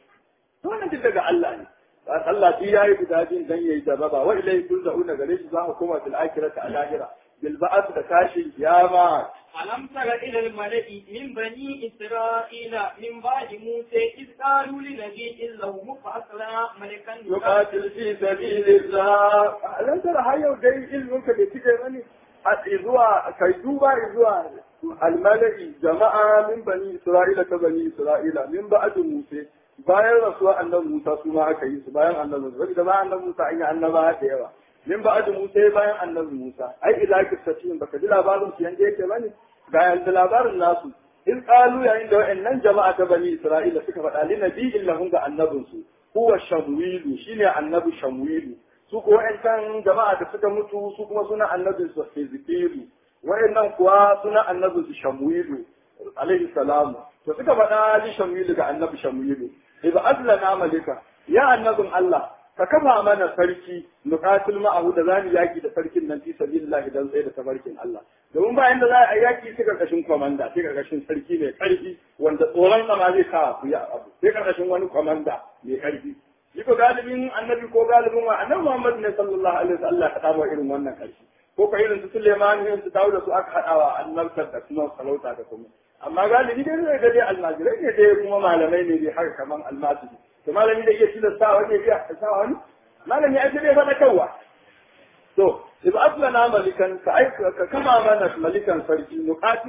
wannan duk daga Allah ne Allah shi yayi guda biyun dan yayi jarraba wa ilai turza'una gare shi za ku koma fil akhirati a lahira bil ba'ath da tashin kiyama ألم تر إلى الملأ من بني إسرائيل من بعد موسى إذ قالوا لنبي له مبعث لنا ملكا yuqatil fi sabilillah alan tara har yau dai ilmin ka da kike bane a zuwa kai duba zuwa almalai jama'a min bani isra'ila ta bani isra'ila min ba'd musa bayan rasuwa annabi musa su ma aka yi su bayan annabi musa da bayan annabi musa an yi annaba da yawa min ba'd musa bayan annabi musa ai ila kisatin baka ji labarin su yanda yake bane ga yanda labarin nasu in qalu yayin da wa'annan jama'a ta bani isra'ila suka faɗa li nabiyyin lahum ga annabinsu huwa shamwilu shine annabi shamwilu su ko wa'ancan jama'a da suka mutu su kuma suna annabin su Hezekielu wa'annan kuwa suna annabin su Shamwilu alaihi salamu to suka faɗa li Shamwilu ga annabi Shamwilu idza azlana malika ya annabin Allah ka kafa mana sarki nuqatil ma'ahu da zamu yaki da sarkin nan fi sabilillah dan tsaye da tabarkin Allah domin ba inda za a yaki sai karkashin komanda sai karkashin sarki mai karfi wanda tsoron sama zai kawo ku ya abu sai karkashin wani komanda mai karfi shi ko galibin annabi ko galibin wa annabi Muhammad ne sallallahu alaihi wasallam ka tabar irin wannan karfi ko ka irin su Suleiman irin su Dawud su aka hadawa annabtar da kuma sarauta da kuma amma galibi dai zai ga dai almajirai ne dai kuma malamai ne dai haka kaman almajiri to malami da iya tilasta wani ya sa wani malami ai sai faɗa kawwa to idan aslana malikan ka aika ka kama mana malikan sarki nuqatilu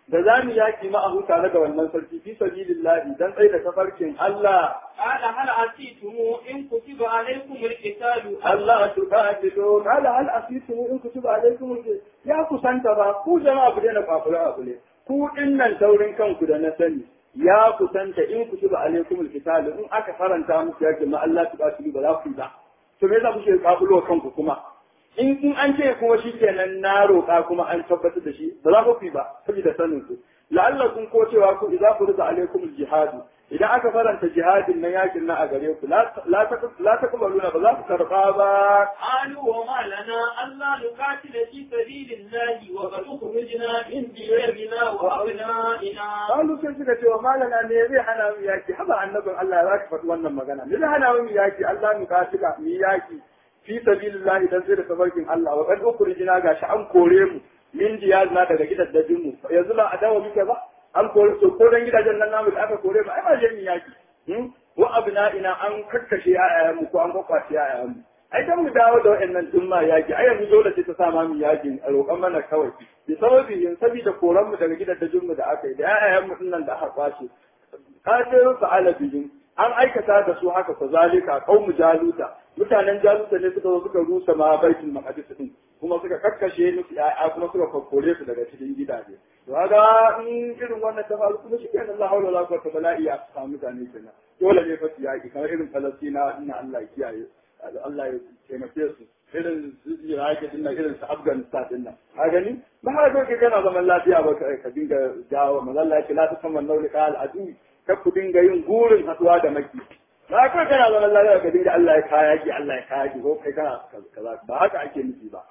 da za mu yaki ma'ahu tare da wannan sarki fi sabilillahi dan tsaye da tafarkin Allah قال هل عسيتم إن كتب عليكم القتال Allah tuqatilu qala hal asitum in kutiba alaykum al- ya kusanta ba ku jama'a ku daina kwafura abu ne ku dinnan taurin kanku da na sani ya kusanta in kutiba alaykum al in aka faranta muku yaki ma Allah tuqatilu ba za ku yi ba to me yasa kuke kafulo kanku kuma in in an ce kuma shikenan na roƙa kuma an tabbatar da shi ba za ku yi ba saboda sanin ku la'allakum ko cewa ku idza furida alaykum al-jihad idan aka faranta jihadin na yakin na a gare ku la la la taqbaluna ba za ku karba ba قالوا وما لنا ألا نقاتل في سبيل الله وقد أخرجنا من ديارنا وأبنائنا Kalu sai suka ce wa malana ne zai hana mu yaki haba annabin Allah za ka faɗi wannan magana me zai hana mu yaki Allah mu katila mu yaki fi sabilillah dan sai da tabarkin Allah wa qad ukhrijna gashi an kore mu min diyazna daga gidaddajin mu yanzu ba a dawo muke ba an kore to ko dan gidajen nan namu da aka kore mu ai ba je mu yaki hmm? wa abna'ina an kakkashe ayayen mu ko an kwakwace ayayen mu ai dan mu dawo da waɗannan dumma yaki ai yanzu dole sai ta sa ma mu yaki a roƙon mana kawai bi sababi yin sabida koran mu daga gidajen mu da aka yi da ayayen mu dinnan da aka kwace kafirun fa'ala bihim an aikata da su haka fa zalika qaumu jaluta mutanen jaluta ne suka zo suka rusa ma baitul maqdis din kuma suka kakkashe musu ya'ya kuma suka kokkore su daga cikin gidaje to kaga in irin wannan ta faru kuma shi kenan Allah haula wala quwwata illa billah ya samu mutane kenan dole ne fa su yaki kamar irin Falastina inna Allah ya kiyaye Allah ya taimake su irin su Iraq din nan irin su Afghanistan din nan ka gani ba har kai kana zaman lafiya ba ka dinga jawo mazalla ya ce la tasamman naulika al-adu ka ku dinga yin gurin haduwa da maki ba kai kana zaman lafiya ka dinga Allah ya kaya ki Allah ya kaya ki ko kai kana kaza ba haka ake nufi ba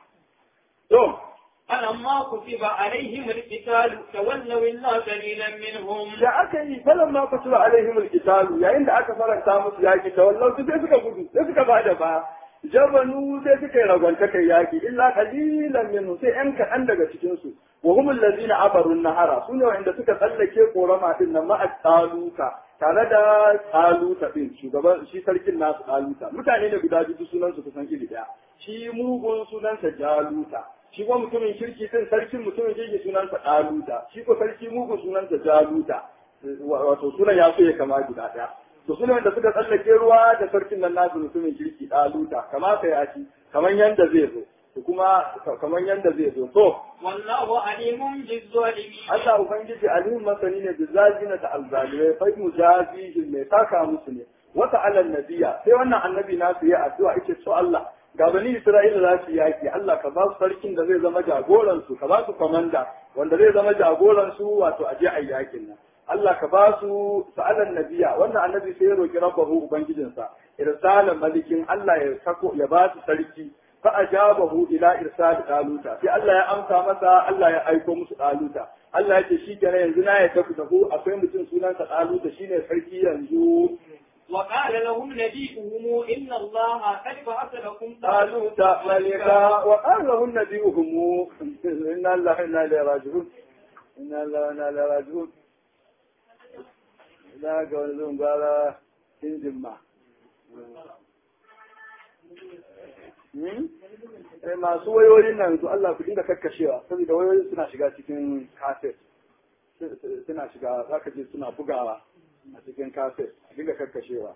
to فلما كتب عليهم القتال تولوا إلا قليلا منهم da aka yi falan ma kutura alaihim alqitalu yayin da aka faranta musu yaki ta wallahu sai suka gudu sai suka bada ba jabanu sai suka yi ragwanta kai yaki illa qalilan minhu sai yan kaɗan daga cikin su wa hum allazina abaru nahara sune wanda suka tsallake korama din nan ma'a taluka tare da taluta din shugaban shi sarkin nasu taluta mutane ne guda biyu sunan su kusan iri daya shi mugun sunansa jaluta shi kuma mutumin kirki din sarkin mutumin kirki sunansa ɗaluta shi ko sarki mugu sunansa jaluta wato sunan ya so ya kama guda ɗaya to sunan da suka tsallake ruwa da sarkin nan nasu mutumin kirki ɗaluta kamata ya ci kamar yanda zai zo to kuma kamar yanda zai zo to والله عليم بالظالمين Allah ubangiji alimin masani ne bizazina da alzalimai fa mujazihin mai saka musu ne wata alal nabiya sai wannan annabi nasu ya addu'a yake so Allah ga bani Isra'ila za su yaki Allah ka ba su sarkin da zai zama jagoran su ka ba su komanda wanda zai zama jagoran su wato a je a yakin nan Allah ka ba su sa'alan nabiya wannan annabi sai ya roki rabbahu ubangijinsa irsala malikin Allah ya sako ya ba su sarki fa ajabahu ila irsal daluta sai Allah ya amsa masa Allah ya aiko musu daluta Allah ya ce shi kenan yanzu na ya tafi da ku akwai mutum sunansa daluta shine sarki yanzu وقال لهم نبيهم إن الله قد بعث لكم طالوت ملكا وقال لهم نبيهم إنا الله إنا إليه راجعون إنا الله إنا إليه راجعون لا قول لهم قال إنجم ما masu wayoyin nan to Allah ku dinga kakkashewa saboda wayoyin suna shiga cikin kaset suna shiga zaka je suna bugawa a cikin kaset a dinga kakkashewa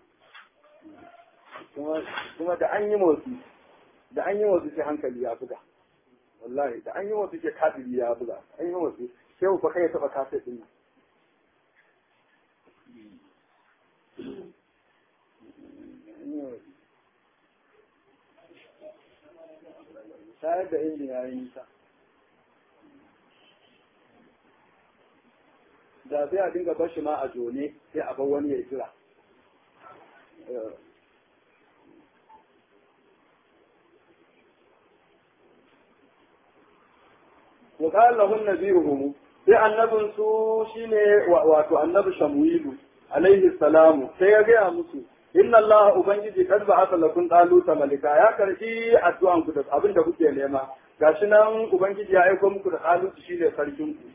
kuma da an yi motsi da an yi motsi sai hankali ya buga wallahi da an yi motsi sai kafiri ya buga an yi motsi sai ku kai ya taba kaset din Tayar da injin ya yi nisa. da sai a dinga bar shi ma a jone sai a bar wani ya jira wa qala lahum nabiyuhum sai annabin su shine wato annabi shamuilu alaihi salamu sai ya gaya musu inna Allah ubangiji kad ba'atha lakum taluta malika ya karfi addu'an ku da abin da kuke nema gashi nan ubangiji ya aiko muku da talutu shine sarkin ku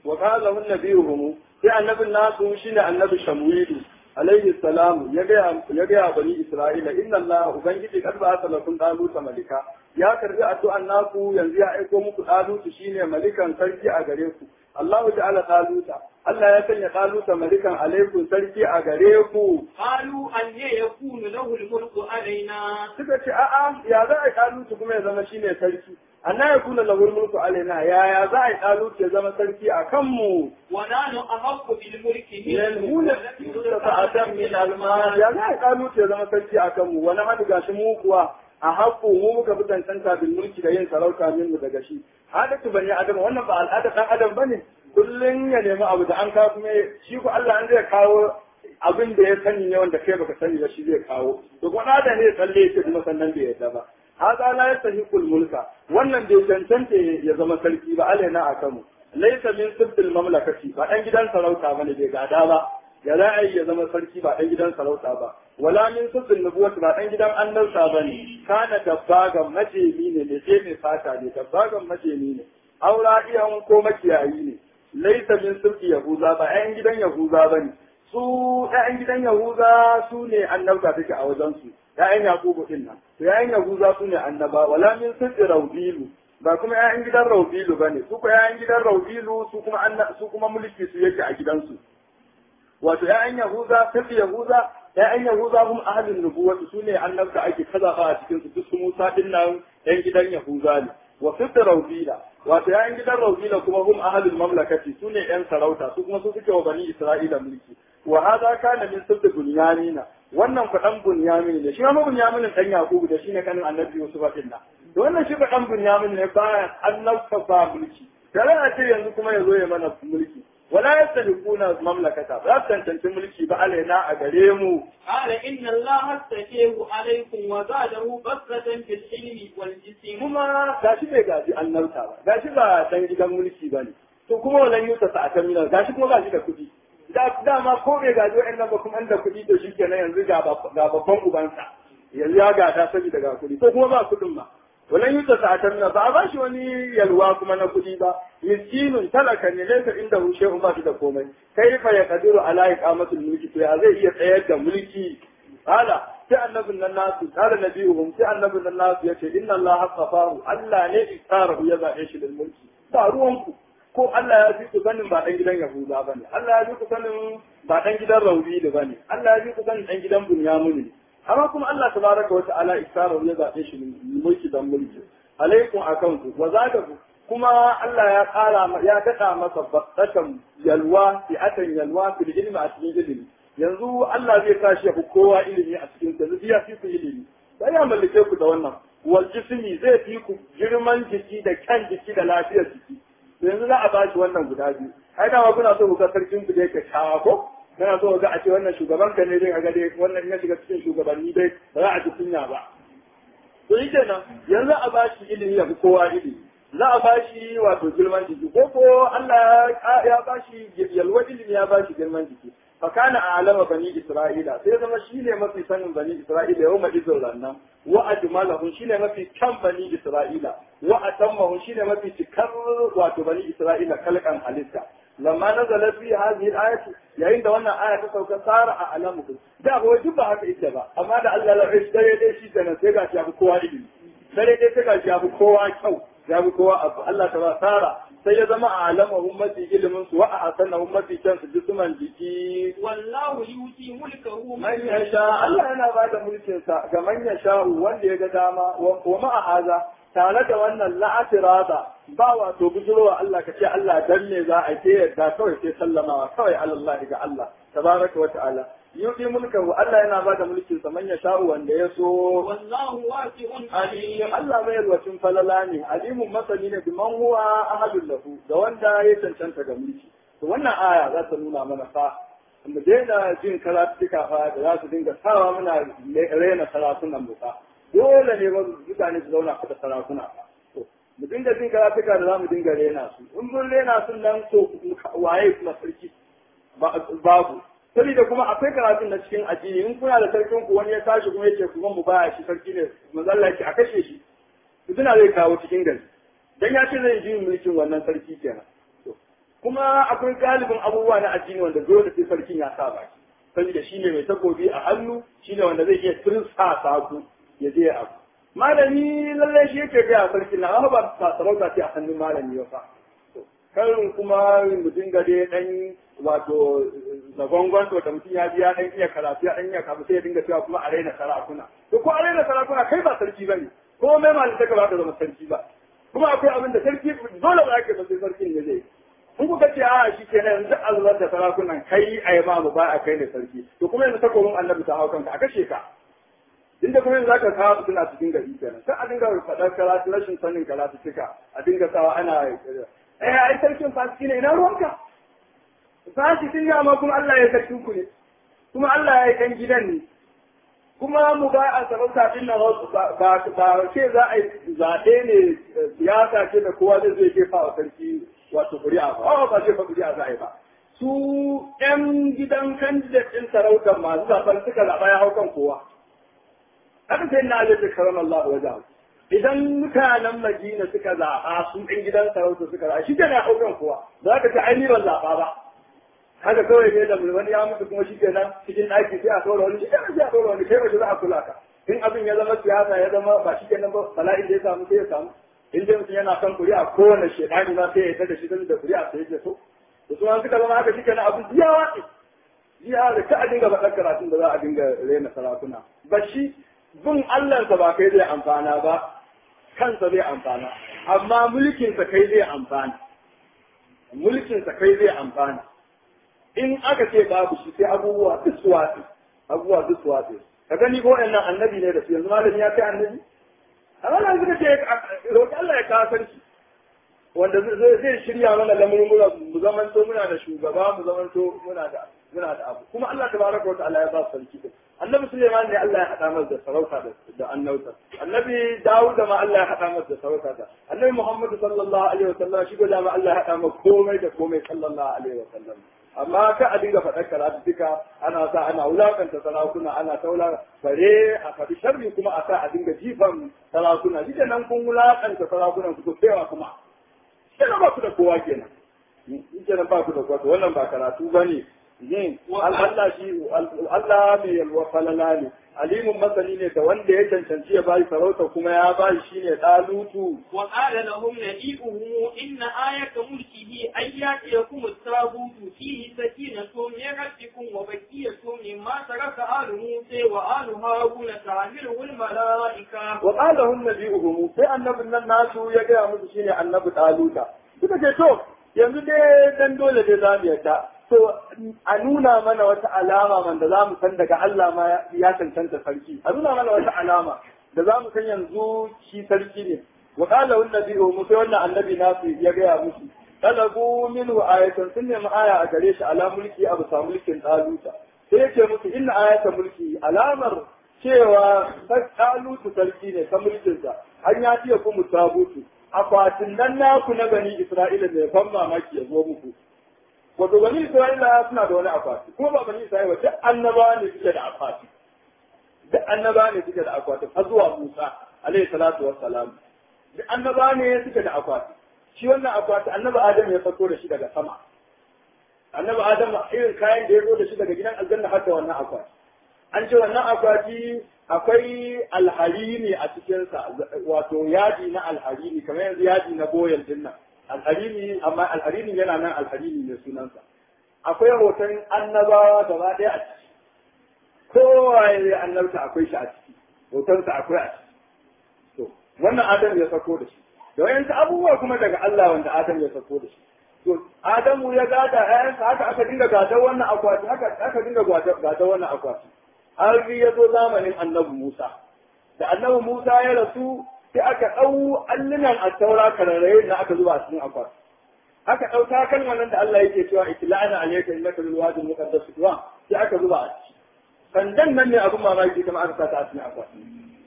wa qala lahu nabiyuhum sai annabin nasu shine annabi shamwilu alaihi salamu ya gaya ya gaya bani isra'ila inna allah ubangiji kad ba lakum daluta malika ya karbi addu'an naku yanzu ya aiko muku dalutu shine malikan sarki a gare ku Allah ta'ala daluta Allah ya sanya daluta malikan alaikum sarki a gare ku قالوا أن يكون له الملك علينا suka ce a'a ya za a yi dalutu kuma ya zama shine sarki anna yakuna lahu mulku alaina ya ya za a yi dalutu ya zama sarki a kanmu ونحن أحق بالملك yanhuna sa'atan min almal ya za a yi dalutu ya zama sarki a kanmu wani hadu gashi mu kuwa a haƙƙo mu muka fi cancanta bil mulki da yin sarauta min mu daga shi adatu bani adam wannan ba al'ada dan adam bane kullun ya nemi abu da an kawo kuma shi ko Allah an zai kawo abin da ya sani ne wanda kai baka sani ba shi zai kawo to kuma da ne tsalle yake kuma sannan bai yadda ba hada la yastahiqul mulka wannan bai cancanta ya zama sarki ba alaina akamu laysa min sibbil mamlakati ba dan gidan sarauta bane bai gada ba ya za a yi ya zama sarki ba dan gidan sarauta ba wala min sibbil nubuwati ba dan gidan annabta bane kana dabbagan majemi ne ne ce mai fata ne dabbagan majemi ne aura iyan ko makiyayi ne laysa min sibbi yahuza ba ɗayan gidan yahuza bane su ɗayan gidan yahuza su ne annabta take a wajen su ‘ya'yan Yakubu ɗin nan, to ‘ya'yan Yahuza su ne annaba, wala min sirri Raubilu, ba kuma ‘ya'yan gidan Raubilu ba ne, su kuma ‘ya'yan gidan Raubilu su kuma su kuma mulki su yake a gidansu. Wato ‘ya'yan Yahuza, sirri Yahuza, ‘ya'yan Yahuza kuma ahalin nubuwatu su ne annabta ake kazafa a cikin su, duk su Musa ɗin nan ‘yan gidan Yahuza ne. Wa sirri Raubila, wato ‘ya'yan gidan Raubila kuma hum ahalin mamlakati su ne ‘yan sarauta, su kuma su suke wa bani Isra'ila mulki. Wa hada kana min sirri Bunyanina, wannan faɗan bunyamin ne shi ma bunyamin dan yakubu da shine kanin annabi yusuf din nan to wannan shi faɗan bunyamin ne ba annabta ba mulki tare a ce yanzu kuma yazo ya mana mulki wala yastahiquna mamlakata ba su tantance mulki ba alaina a gare mu قال إن الله استفيه عليكم وزاده بسطة في العلم والجسم kuma gashi bai gaji annabta ba gashi ba dan gidan mulki bane to kuma wannan yuta sa'atan mina gashi kuma gashi da kuɗi da dama ko bai gaji wa'annan ba kuma da kuɗi to shi kenan yanzu ga babban ubansa yanzu ya gada saboda ga kuɗi ko kuma ba kuɗin ma wannan yuta sa'atan na ba a ba shi wani yalwa kuma na kuɗi ba miskinun talaka ne laisa inda hu shehun ba shi da komai kai fa ya kadiru ala iqamatul mulki to ya zai iya tsayar da mulki ala sai annabin nan nasu kala nabiyuhum sai annabin nan nasu yace inna allaha qafahu allah ne istarahu ya zabe shi da mulki ba ruwanku ko Allah ya fi ku sanin ba ɗan gidan Yahuda ba ne, Allah ya fi ku sanin ba ɗan gidan Rauni da ba ne, Allah ya fi ku sanin ɗan gidan Bunyamu ne. Amma kuma Allah ta baraka wa ta'ala isara ya zaɓe shi mulki dan mulki. Alaikum a kanku, wa za ku kuma Allah ya ƙara ya daɗa masa baɗakan yalwa, fi'atan yalwa, fil ilmi a cikin ilimi. Yanzu Allah zai sa shi ya fi kowa ilimi a cikin sa, zai ya fi ku ilimi. Sai ya mallake ku da wannan. Wal jismi zai fi ku girman jiki da kyan jiki da lafiyar jiki. yanzu za a ba shi wannan guda biyu ai dama kuna so ku ga sarkin ku dai ka shawa ko kana so ga a ce wannan shugaban ka ne dai a ga dai wannan ya shiga cikin shugabanni dai ba za a ji kunya ba to yi kenan yanzu a ba shi ilimi ya fi kowa ilimi za a ba shi wato girman jiki ko ko Allah ya ba shi yalwa ilimi ya ba shi girman jiki fakana a alama bani isra'ila sai zama shi ne mafi sanin bani isra'ila yau ma izin rannan wa ajmalahum shine mafi kan bani isra'ila wa atammahum shine mafi cikar wato bani isra'ila kalkan halitta lamma nazala fi hadhihi al-ayat yayin da wannan aya ta sauka sara a alamu da ba duk ba haka ita ba amma da Allah ya rashi dare dai shi kenan sai ga shi abu kowa ilimi dare dai sai ga shi abu kowa kyau ya bi kowa abu Allah ta ba sara sai ya zama a alamahum mafi ilimin su wa a hasanahum mafi kyan su jisuman jiki والله يؤتي ملكه man yasha Allah yana ba da mulkin sa ga man yasha wanda ya ga dama wa ma'a haza tare da wannan la'atirada ba wato bujurowa Allah ka ce Allah dan ne za a ke yadda kawai sai sallamawa kawai Allah ga Allah tabaraka wa ta'ala yuti mulkahu Allah yana ba da mulkin sa man yasha wanda ya so والله واسع alim عليم Allah mai yarwacin falala ne alimun masani ne biman huwa ahadun lahu da wanda ya cancanta ga mulki to wannan aya za ta nuna mana fa mu daina jin karatuka fa da za su dinga sawa muna rena sarakunan mu fa dole ne ba mutane su zauna da sarakuna fa to mu dinga jin karatuka da za mu dinga rena su in mun rena sun nan to waye kuma sarki babu saboda kuma akwai karatun na cikin addini in kuna da sarkin ku wani ya tashi kuma yake kuma mu baya shi sarki ne manzo Allah yake a kashe shi fitina zai kawo cikin gari dan ya ce zai ji mulkin wannan sarki kenan to kuma akwai galibin abubuwa na addini wanda dole sai sarkin ya sa baki saboda shine mai takobi a hannu shine wanda zai iya tirsa saku ya je abu malami lallai shi yake ga sarkin na ba ba sarauta ce a hannun malami ba fa karin kuma mu dinga dai dan wato zagongon to da mutum ya ji ya dan iya karatu ya dan iya kafu sai ya dinga cewa kuma a raina sarakuna to ko a raina sarakuna kai ba sarki bane ko mai malin ta ba ta zama sarki ba kuma akwai abin da sarki dole ba ka sai sarkin ne zai in kuka ce a shi ke nan yanzu Allah da sarakunan kai a yi mamu ba a kai ne sarki to kuma yanzu takobin annabi ta hau kanka a kashe ka inda kuma yanzu zaka kawo suna cikin gari kenan sai a dinga faɗar karatu rashin sanin karatu cika a dinga sawa ana eh ai sarkin fasiki ne ina ruwanka fasikin ne amma kuma Allah ya sarki ku ne kuma Allah ya yi kan gidan ne kuma mu ba a sarauta din nan ba ba ce za a yi zaɓe ne siyasa ce da kowa zai zai jefa wa sarki wato kuri'a ba ba ce fa kuri'a za a yi ba su ƴan gidan candidate ɗin sarautar masu zaɓen suka zaɓa ya hau kan kowa haka sai na alaihi karam Allah wajen idan mutanen Madina suka zaɓa su ɗan gidan sarauta suka zaɓa shi kenan ya hau kan kowa za ka ci ainihin ban zaɓa ba haka kawai ne da wani ya mutu kuma shi kenan cikin ɗaki sai a ɗora wani shi kenan sai a ɗora wani kai wace za a kula ka in abin ya zama siyasa ya zama ba shi kenan ba bala'in da ya samu sai ya samu in dai mutum yana kan kuri'a kowane shedani ma sai ya yarda da shi da kuri'a sai ya so da su an suka zama haka shi kenan abin jiya watsi jiya da ka a dinga faɗar karatun da za a dinga rena sarakuna ba shi bin Allahnsa ba kai zai amfana ba kansa zai amfana amma mulkinsa kai zai amfana mulkinsa kai zai amfana in aka ce babu shi sai abubuwa duk su watsi abubuwa duk su watsi ka gani ko nan annabi ne da su yanzu malami ya kai annabi amma nan suka ce roƙi Allah ya kawo sarki wanda zai shirya mana lamurmura mu zamanto muna da shugaba mu zamanto muna da muna da abu kuma Allah tabaraka wa ta'ala ya ba sarki din annabi Suleiman ne Allah ya hada masa da sarauta da annauta annabi Dawud ma Allah ya hada masa da sarauta da annabi Muhammad sallallahu alaihi wa sallam shi da ma Allah ya hada masa komai da komai sallallahu alaihi wa sallam amma ka a dinga faɗar karatu duka ana sa ana wulakanta sarakuna ana taula bare a faɗi sharri kuma a sa a dinga jifan sarakuna shi nan kun wulakanta sarakunan ku to kuma kenan ba ku da kowa kenan kenan ba ku da kowa wannan ba karatu bane yin Allah shi Allah mai yalwa falala ne alimun masani ne da wanda ya cancanci ya bayi sarauta kuma ya bayi shine dalutu wa qala lahum nabiyuhum inna ayata mulkihi ay yatiyakum at-tabutu fihi sakinatun min rabbikum wa bakiyatun mimma taraka alu musa wa alu haruna ta'miluhu al-malaika wa qala lahum nabiyuhum sai annabin nan nasu ya ga musu shine annabi daluta suka ce to yanzu dai dan dole dai zamu yarda to a nuna mana wata alama wanda za mu san daga Allah ma ya cancanta sarki a nuna mana wata alama da za mu san yanzu shi sarki ne wa qala wan nabiyyu mu sai wannan annabi nasu ya gaya musu talabu minhu ayatan sun nemi aya a gare shi ala mulki abu sa mulkin daluta sai yace musu inna ayatan mulki alamar cewa dalutu sarki ne ta mulkinsa an ya fiye ku mutabutu akwatin nan naku na bani isra'ila mai ban mamaki ya zo muku wato bani isra'ila suna da wani akwati kuma ba bani isra'ila duk annaba ne suke da akwati duk annaba ne suke da akwati har zuwa musa alaihi salatu wassalam duk annaba ne suke da akwati shi wannan akwati annabi adam ya fito da shi daga sama annabi adam irin kayan da ya zo da shi daga gidan aljanna har da wannan akwati an ce wannan akwati akwai alharini a cikinsa wato yadi na alharini kamar yanzu yadi na boyal din nan alharini amma alharini yana nan alharini ne sunansa akwai hoton annabawa gaba ɗaya a ciki kowa ya annabta akwai shi a ciki hotonsa akwai a ciki to wannan adam ya sako da shi da wayansu abubuwa kuma daga Allah wanda adam ya sako da shi to adamu ya gada ƴaƴansa haka aka dinga gadar wannan akwati haka aka dinga gadar wannan akwati har ya zo zamanin annabi Musa da annabi Musa ya rasu sai aka ɗau allunan a taura kararraye da aka zuba a cikin akwati aka ɗau takalman nan da Allah yake cewa itla'ana alayka innaka bil wadi muqaddas tuwa sai aka zuba a ciki sandan nan ne abin mamaki kuma aka sa ta a cikin akwati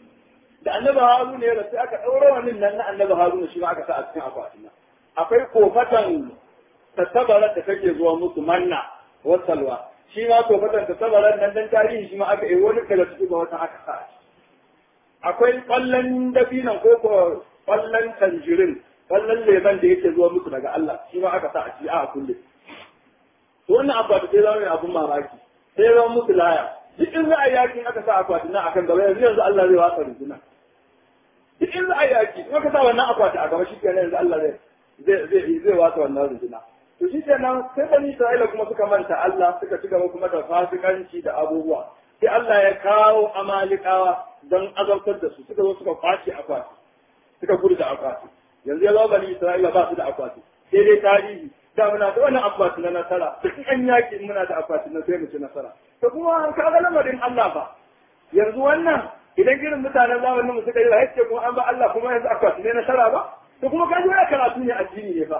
da annabi Haruna ya rasu aka ɗaura wannan nan na annabi Haruna shi ma aka sa a cikin akwati akwai kofatan tattabarar da take zuwa musu manna wasalwa shi ma kofatan tattabarar nan dan tarihi shi ma aka yi wani daga cikin wata aka sa akwai kwallon dabinan ko ko kwallon tanjirin kallon leman da yake zuwa musu daga Allah shi ma aka sa a ci a kulle to wannan akwati sai zama mai abun mamaki sai zama musu laya duk in za a yakin aka sa akwati na akan gaba yanzu yanzu Allah zai wasa runduna duk in za a yaki in aka sa wannan akwati a gaba shi kenan yanzu Allah zai zai zai wasa wannan runduna to shi kenan sai bani Isra'ila kuma suka manta Allah suka ci gaba kuma da fasikanci da abubuwa sai Allah ya kawo amalikawa don azabtar da su suka zo suka kwace akwati suka gudu da akwati yanzu ya zo bani Isra'ila ba su da akwati sai dai tarihi da muna da wannan akwati na nasara duk an yaki muna da akwati na sai mu ci nasara to kuma ka ga lamarin Allah ba yanzu wannan idan irin mutanen zamanin mu suka yi wa kuma an ba Allah kuma yanzu akwati ne nasara ba to kuma ka ji wani karatu ne addini ne fa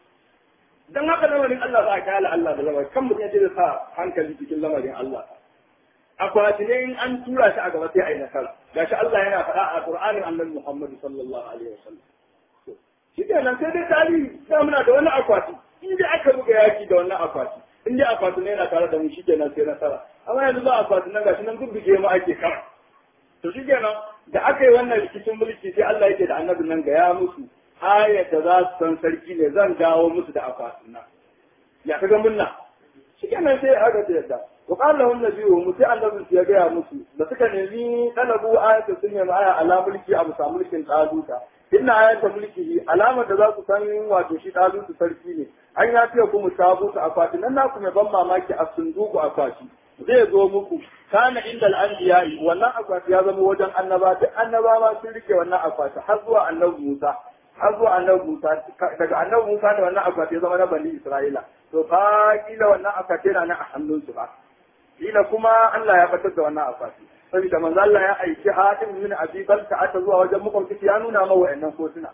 dan haka lamarin Allah za a kayala Allah da lamarin kan mutum ya je da sa hankali cikin lamarin Allah akwati ne in an tura shi a gaba sai a yi nasara gashi Allah yana faɗa a Qur'anin Annabi Muhammad sallallahu alaihi wasallam shi kenan sai dai tarihi sai muna da wani akwati in dai aka buga yaki da wannan akwati in dai akwati ne yana tare da mu shi kenan sai nasara amma yanzu ba akwati nan gashi nan gurguje mu ake kara to shi kenan da aka yi wannan rikicin mulki sai Allah yake da annabin nan ga ya musu ayar da za su san sarki ne zan dawo musu da akwatin nan ya kaga munna shi kenan sai aka ce yadda wa qala lahum nabiyyu mu sai annabin ya gaya musu da suka nemi talabu ayatu sun nemi aya ala mulki abu sa mulkin tsaduka inna ayata mulkihi alamar da za ku san wato shi ɗalutu sarki ne an ya fiye kuma tabutu akwati nan na kuma ban mamaki a sunduku akwati zai zo muku kana inda al'anbiya'i wannan akwati ya zama wajen annaba duk annaba ma sun rike wannan akwati har zuwa annabi Musa har zuwa annabi Musa daga annabi Musa da wannan akwati ya zama na bani Isra'ila to fa kila wannan akwati yana nan a hannunsu ba kila kuma Allah ya fitar da wannan akwati saboda manzo Allah ya aiki Hatim min Abi Balta ata zuwa wajen makwabci ya nuna ma wa'annan kotuna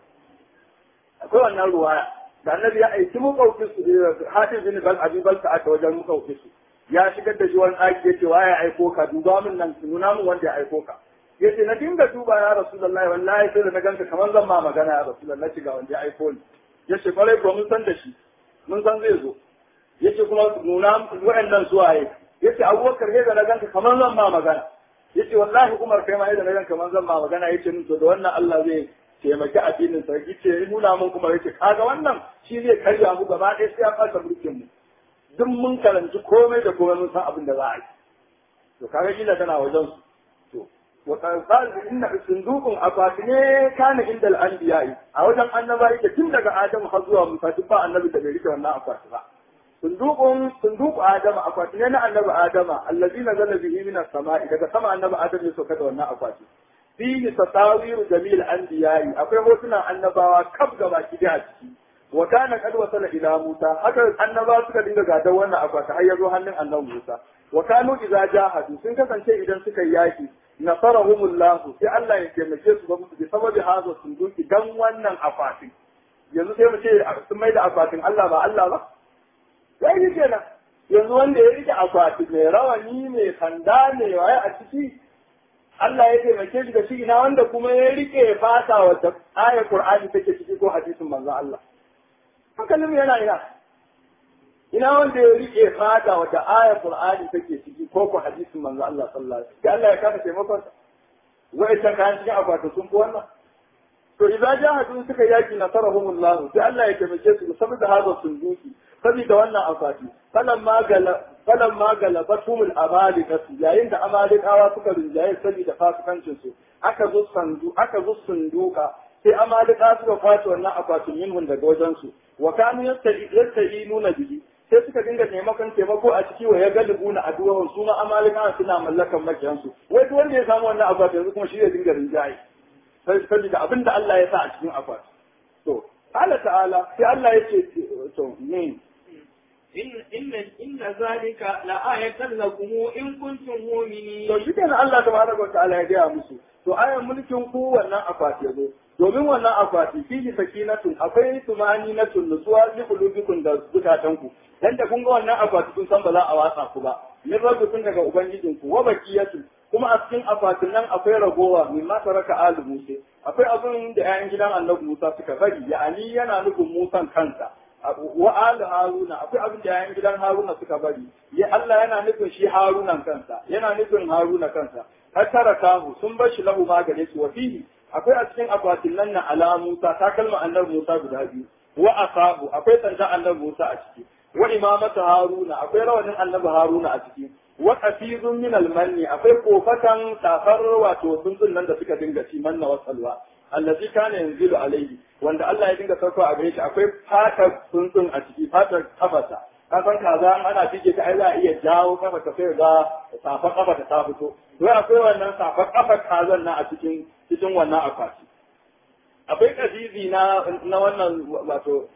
akwai wannan ruwaya da annabi ya aiki makwabci Hatim bin Bal Abi Balta ata wajen makwabci ya shigar da shi wani ɗaki yace waye ya aiko ka duba min nan nuna min wanda ya aiko ka yace na dinga duba ya Rasulullahi wallahi sai da na ganka kamar zan ma magana ya Rasulullahi shiga wanda ya aiko ni yace kwarai ko mun san da shi mun san zai zo yace kuma nuna wa'annan suwaye yace Abubakar sai da na ganka kamar zan ma magana yace wallahi Umar kai ma idan ran kaman zan ma magana yace min to da wannan Allah zai taimaki addinin sa yace nuna mun kuma yace kaga wannan shi zai karya mu gaba ɗaya sai ya fasa mulkin mu duk mun karanci komai da komai mun san abin da za a yi to kaga kila tana wajen su to wa qala inna sunduqun akwati ne kana inda al-anbiya'i a wajen annaba yake tun daga Adam har zuwa Musa duk ba annabi da bai rike wannan akwati ba sundukun sunduku adama akwati ne na annabi adama allazi nazala bihi min as-sama'i daga sama annabi adam ya sauka da wannan akwati fihi tasawiru jamil anbiya'i akwai hotunan annabawa kaf gaba ki da ciki wa kana qad wasala ila musa haka annabawa suka dinga gadar wannan akwati har ya zo hannun annabi musa wa kanu idza jahadu sun kasance idan suka yi yaki nasarahumullah sai Allah ya taimake su ba musu bi sababi hadha sunduki dan wannan akwatin yanzu sai mu ce sun mai da akwatin Allah ba Allah ba sai ni kenan yanzu wanda ya rike akwati mai rawani mai sanda mai waye a ciki Allah ya taimake shi da shi ina wanda kuma ya rike fata wata ayar Qur'ani take ciki ko hadisin manzo Allah hankalin yana ina ina wanda ya rike fata wata ayar Qur'ani take ciki ko ko hadisin manzo Allah sallallahu alaihi wasallam Allah ya kafa taimakon sa wai ta kan cikin akwati sun fi wannan to idan jahadu suka yaki nasarahumullah sai Allah ya taimake su saboda hada sunduki saboda wannan akwati falan magala falan magala batumul amalika yayin da amalikawa suka rinjaye saboda fasikancin su aka zo sandu aka zo sunduka sai amalika suka kwace wannan akwatin minhun daga wajen su wa kanu yasta'inuna bihi sai suka dinga taimakon taimako a ciki wa ya galibu na addu'an su ma amalika suna mallakan makiyansu wai duk wanda ya samu wannan akwatin yanzu kuma shi zai dinga rinjaye saboda abin da Allah ya sa a cikin akwati. To, Allah ta'ala, sai Allah ya ce, to, ne. Inna inna zalika la ayatan lakum in kuntum mu'minin. To, shi kenan Allah tabaraka wa ta'ala ya gaya musu. To, ayan mulkin ku wannan akwati ya zo. Domin wannan akwati fihi sakinatun akwai tumani na nutsuwa li qulubikum da zukatanku. Dan da kun ga wannan akwati kun san ba za a watsa ku ba. Min rabbikum daga ubangijinku wa baqiyatu kuma a cikin akwatin nan akwai ragowa mai masa raka alu musa akwai abin da 'ya'yan gidan annabi musa suka bari ya'ani yana nufin musan kansa wa alu haruna akwai abin da 'ya'yan gidan haruna suka bari ya Allah yana nufin shi harunan kansa yana nufin haruna kansa har tara kahu sun bar shi lahu magane su wa fihi akwai a cikin akwatin nan na ala Musa ta kalma annabi Musa guda biyu wa asabu akwai sanda annabi Musa a ciki wa imamatu Haruna akwai rawanin annabi Haruna a ciki wa qafizun min al-manni akwai kofatan safar wato tsuntsun nan da suka dinga ci manna wa salwa allazi kana yanzilu alaihi wanda Allah ya dinga sauko a gare shi akwai fatar tsuntsun a ciki fatar kafasa ka san kaza ana fike ta ai za a iya jawo kafa ta sai ga safar kafa ta ta fito to akwai wannan safar kafa kazan nan a cikin cikin wannan akwati akwai kazizi na na wannan wato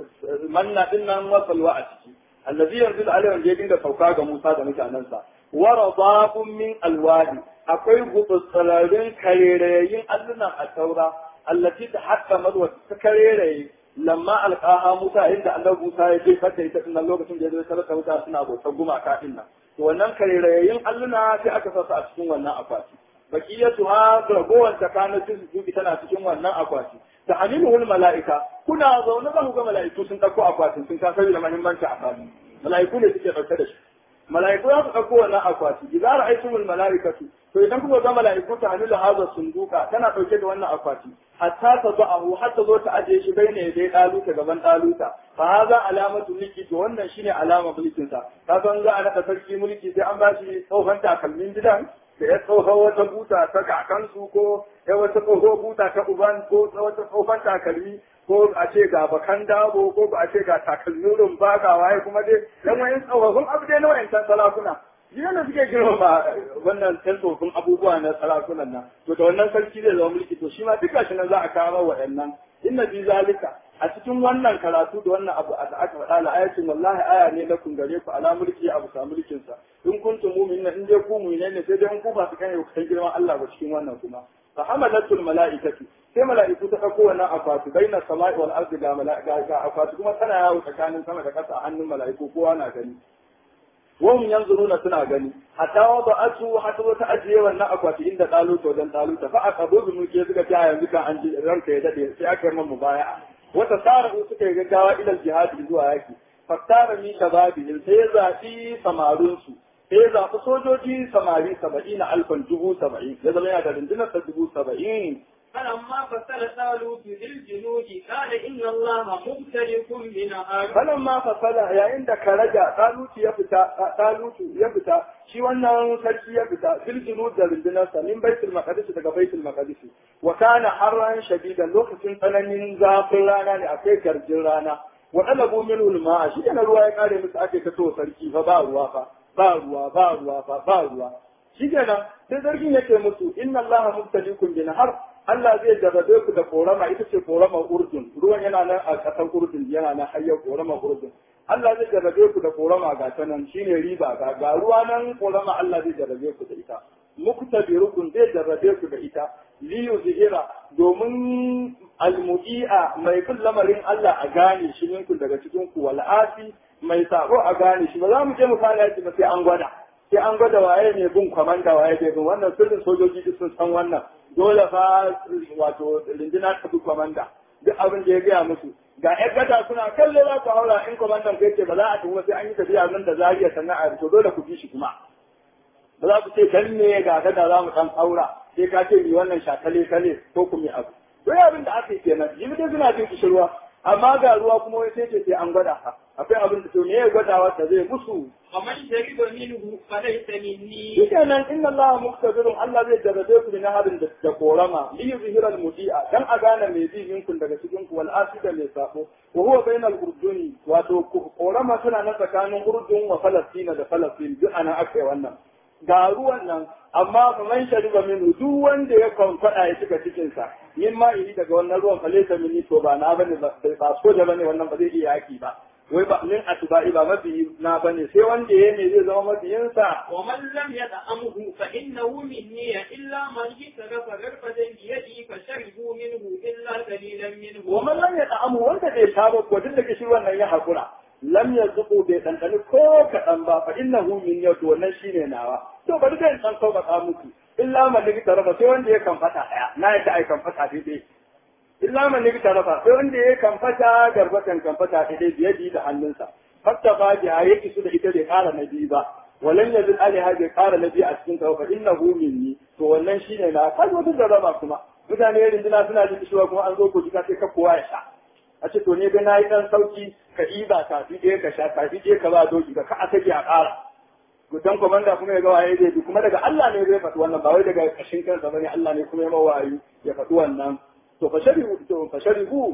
manna din nan wasalwa a ciki allazi yanzilu alaihi wanda ya dinga sauka ga Musa da mutanensa wa radabun min alwadi akwai gutsararin karerayin allunan a taura allati ta hatta madwa ta kareraye lamma alqaha Musa inda Allah Musa ya je fata ita din lokacin da ya zo sarrafa wuta suna bautar gumaka din nan to wannan karerayin alluna sai aka sa su a cikin wannan akwati bakiyatu ha ragowar ta kana su tana cikin wannan akwati ta hamiluhul mala'ika kuna zaune za ku ga mala'iku sun ɗauko akwatin sun kasar da muhimmanci akwati mala'iku ne suke ɗauke da shi mala'iku za su ɗauko wannan akwati idan ra'aytumul mala'ikatu to idan kuka ga mala'iku ta hamilu hadha sunduka tana ɗauke da wannan akwati hatta ta ba'ahu har ta zo ta aje shi bai ne dai ɗaluta gaban ɗaluta fa haza alamatu mulki to wannan shine alama mulkin sa ka san za a naɗa sarki mulki sai an ba shi tsohon takalmin gidan da ya tsoho wata buta ta kakansu ko ya wata tsoho buta ta uban ko wata tsohon takalmi ko a ce ga bakan dabo ko a ce ga takalmin rumba ga waye kuma dai dan wayan tsofaffin abu dai na wayancan sarakuna jiya da suke girmama wannan ɗan tsofaffin abubuwa na sarakunan nan to da wannan sarki zai zama mulki to shi ma duka shi nan za a kawo waɗannan inna bi zalika a cikin wannan karatu da wannan abu da aka faɗa la ayatin wallahi aya ne na kun gare ku ala mulki abu sa mulkin sa in kuntum mu'minina in dai ku mu'mine ne sai dai in ku ba su kai ku san girman Allah ba cikin wannan kuma fa hamalatul mala'ikatu sai mala'iku ta dauko wannan akwati baina sama'i wal ardi ga mala'ika ga akwati kuma tana yawo tsakanin sama da ƙasa a hannun mala'iku kowa na gani wahum yanzuruna suna gani hatta wada'atu hatta wata ajiye wannan akwati inda daluta wajen daluta fa aqabu bi mulki suka ta yanzu kan an ji ranka ya dade sai aka yi mamu baya wata tsara suka yi gaggawa ilal jihadi zuwa yaki fattara mi shababi sai ya zaɓi samarunsu sai ya zaɓi sojoji samari saba'in alfan dubu saba'in ya zama yana da rundunar ta dubu saba'in فلما فصل طالوت بالجنود قال إن الله مبتليكم بنهار فلما فصل yayin da karaja talutu ya fita talutu ya fita shi wannan sarki ya fita biljinud da rundunarsa min baitul maqdis daga baitul maqdis wa kana harran shadidan lokacin tsananin zafin rana ne akai garjin rana wa talabu minhu al-ma'a shi kana ruwa ya kare musu ake ta to sarki fa ba ruwa fa ba ruwa ba ruwa fa ba ruwa shi kenan sai sarkin yake musu inna allaha mubtaliikum bi nahar Allah zai jarrabe ku da korama ita ce korama Urdun ruwan yana nan a ƙasar Urdun yana nan hayyar korama Urdun Allah zai jarrabe ku da korama ga ta nan shine riba ga ga ruwa nan korama Allah zai jarrabe ku da ita muktabirukun zai jarrabe ku da ita li yuzhira domin almudi'a mai kun lamarin Allah a gane shi minku daga cikin ku wal asi mai sako a gane shi ba za mu je mu fara yaki ba sai an gwada sai an gwada waye ne bin kwamanda waye ne bin wannan sirrin sojoji duk sun san wannan dole fa wato rindina ta bi kwamanda duk abin da ya gaya musu ga ƴan gada suna kallo za ku haura in kwamandan kai ce ba za a tuhuma sai an yi tafiya nan da zariya sannan a to dole ku bi shi kuma ba za ku ce dan ne ga gada za mu dan haura sai ka ce mi wannan shakale kale ko ku mi abu to abin da aka yi kenan jibi dai suna jin kishirwa amma ga ruwa kuma wai sai ce sai an gwada ka akwai abin da to me ya gwadawa ta zai musu ومن شرب منه فليس مني shikenan inna allaha muqtadirun Allah zai jarrabe ku na harin da korama li yuzhira al-mudi'a dan a gane mai bi minkun daga cikin ku wal asida mai sako wa huwa bainal urduni wato korama suna na tsakanin urdun wa falastina da falastin duk ana akai wannan ga ruwan nan amma fa man shariba minhu duk wanda ya kwamfada ya cika cikin sa yin ma iri daga wannan ruwan falesa mini to ba na bane ba so da bane wannan ba zai iya yaki ba wai ba min atba'i ba mafi na bane sai wanda ya ne zai zama mafiyin sa ومن لم يطعمه فإنه مني إلا من اجترف غرفة بيده فشربوا منه إلا قليلا منه wa man lam yata'amu wanda bai sha ba ko duk da kishi wannan ya hakura lam yazqu bai dandani ko kadan ba fa innahu min yau wannan shine nawa to bari dai san sauƙaƙa muku illa man tarafa sai wanda ya kan fata daya na yadda ai kan fata daidai illa man tarafa sai wanda ya kan fata garbatan kan fata daidai biyadi da hannunsa hatta ba ya yake su da ita bai ƙara na biyu ba walan yazil alaiha bai ƙara na biyu a cikin ta fa innahu minni to wannan shine na kai wata jarraba kuma mutane rinduna suna jin kishiwa kuma an zo kogi ka sai ka kowa ya sha a ce to ne ga na yi dan sauki ka ɗiba kafi ɗaya ka sha kafi ɗaya ka ba doki ka ka a sake a ƙara gudan komanda kuma ya ga waye zai bi kuma daga Allah ne zai faɗi wannan ba wai daga ƙashin kansa bane Allah ne kuma ya mawayu ya faɗi wannan to fa sharibu to fa sharibu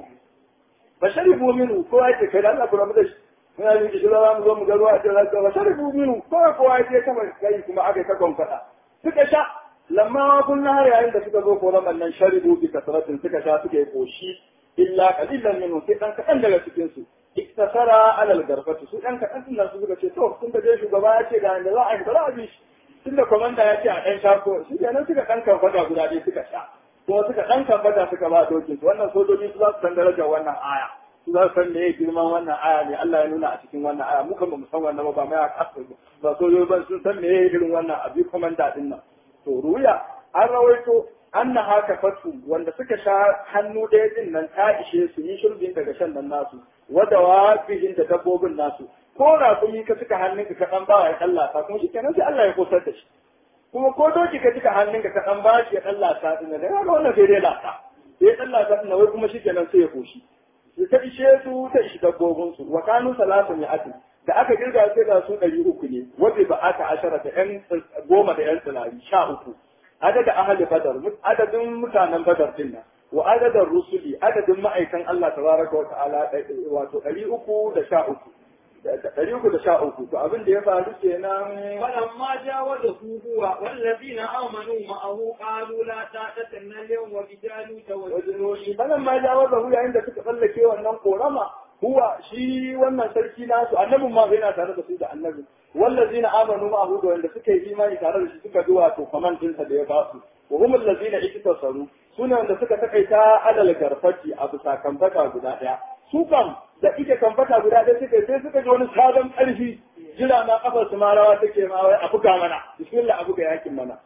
fa sharibu minhu ko ya ce kai da Allah kuma da shi muna yin kishi za mu zo mu ga ruwa a cikin fa sharibu minhu ko kowa ya ce kama kai kuma aka ta gonfada suka sha lamma kun har yayin da suka zo koran nan sharibu bi kasratin suka sha suka yi koshi illa qalilan minhu sai dan kadan daga cikin su iktasara alal garfati su dan kadan din su suka ce to sun da shugaba ya ce ga inda za a yi ba za a bi shi tunda komanda ya ce a dan sha ko shi kenan suka dan karfata guda ɗaya suka sha ko suka dan karfata suka ba dokin su wannan sojoji su za su san darajar wannan aya su za su san me girman wannan aya ne Allah ya nuna a cikin wannan aya muka ba mu san wannan ba ba mai aka ba sojoji ba sun san me irin wannan abi komanda din nan to ruya an rawaito anna haka fatu wanda suka sha hannu ɗaya din nan ta ishe su yi shirbin daga shan nan nasu wada wafihin da dabbobin nasu ko rakumi ka suka hannunka ka ɗan ba ya ɗalla ta kuma shi kenan sai Allah ya kosar da shi kuma ko doki ka suka hannunka ka ɗan ba shi ya ɗalla ta din da ga wannan sai dai lata sai ya ɗalla ta din wai kuma shi kenan sai ya koshi ta ishe su ta ishi dabbobin su wa kanu salatu mi'atin da aka kirga sai ga su ɗari uku ne wanda ba aka ashara da ƴan goma da ƴan tsilari sha uku adada ahli badar adadin mutanen badar din nan wa adadin rusuli adadin ma'aikan Allah tabaraka wa ta'ala wato ɗari uku da sha uku ɗari uku da sha uku to abin da ya faru kenan فلما جاوزه هو والذين آمنوا معه قالوا لا طاقة لنا اليوم وبجالوت وجنوده sanan ma jawaza hu yayin da suka tsallake wannan korama huwa shi wannan sarki nasu annabin ma yana tare da su da annabi wallazina amanu ma'ahu da wanda suka yi imani tare da shi suka ji wato kaman dinsa da ya ba su wa hum allazina iktasaru sune wanda suka takaita alal garfati a bisa kambata guda daya su kam da ike kambata guda daya suka sai suka ji wani sabon karfi jira na kafar su ma rawa take ma wai a buga mana bismillah a buga yakin mana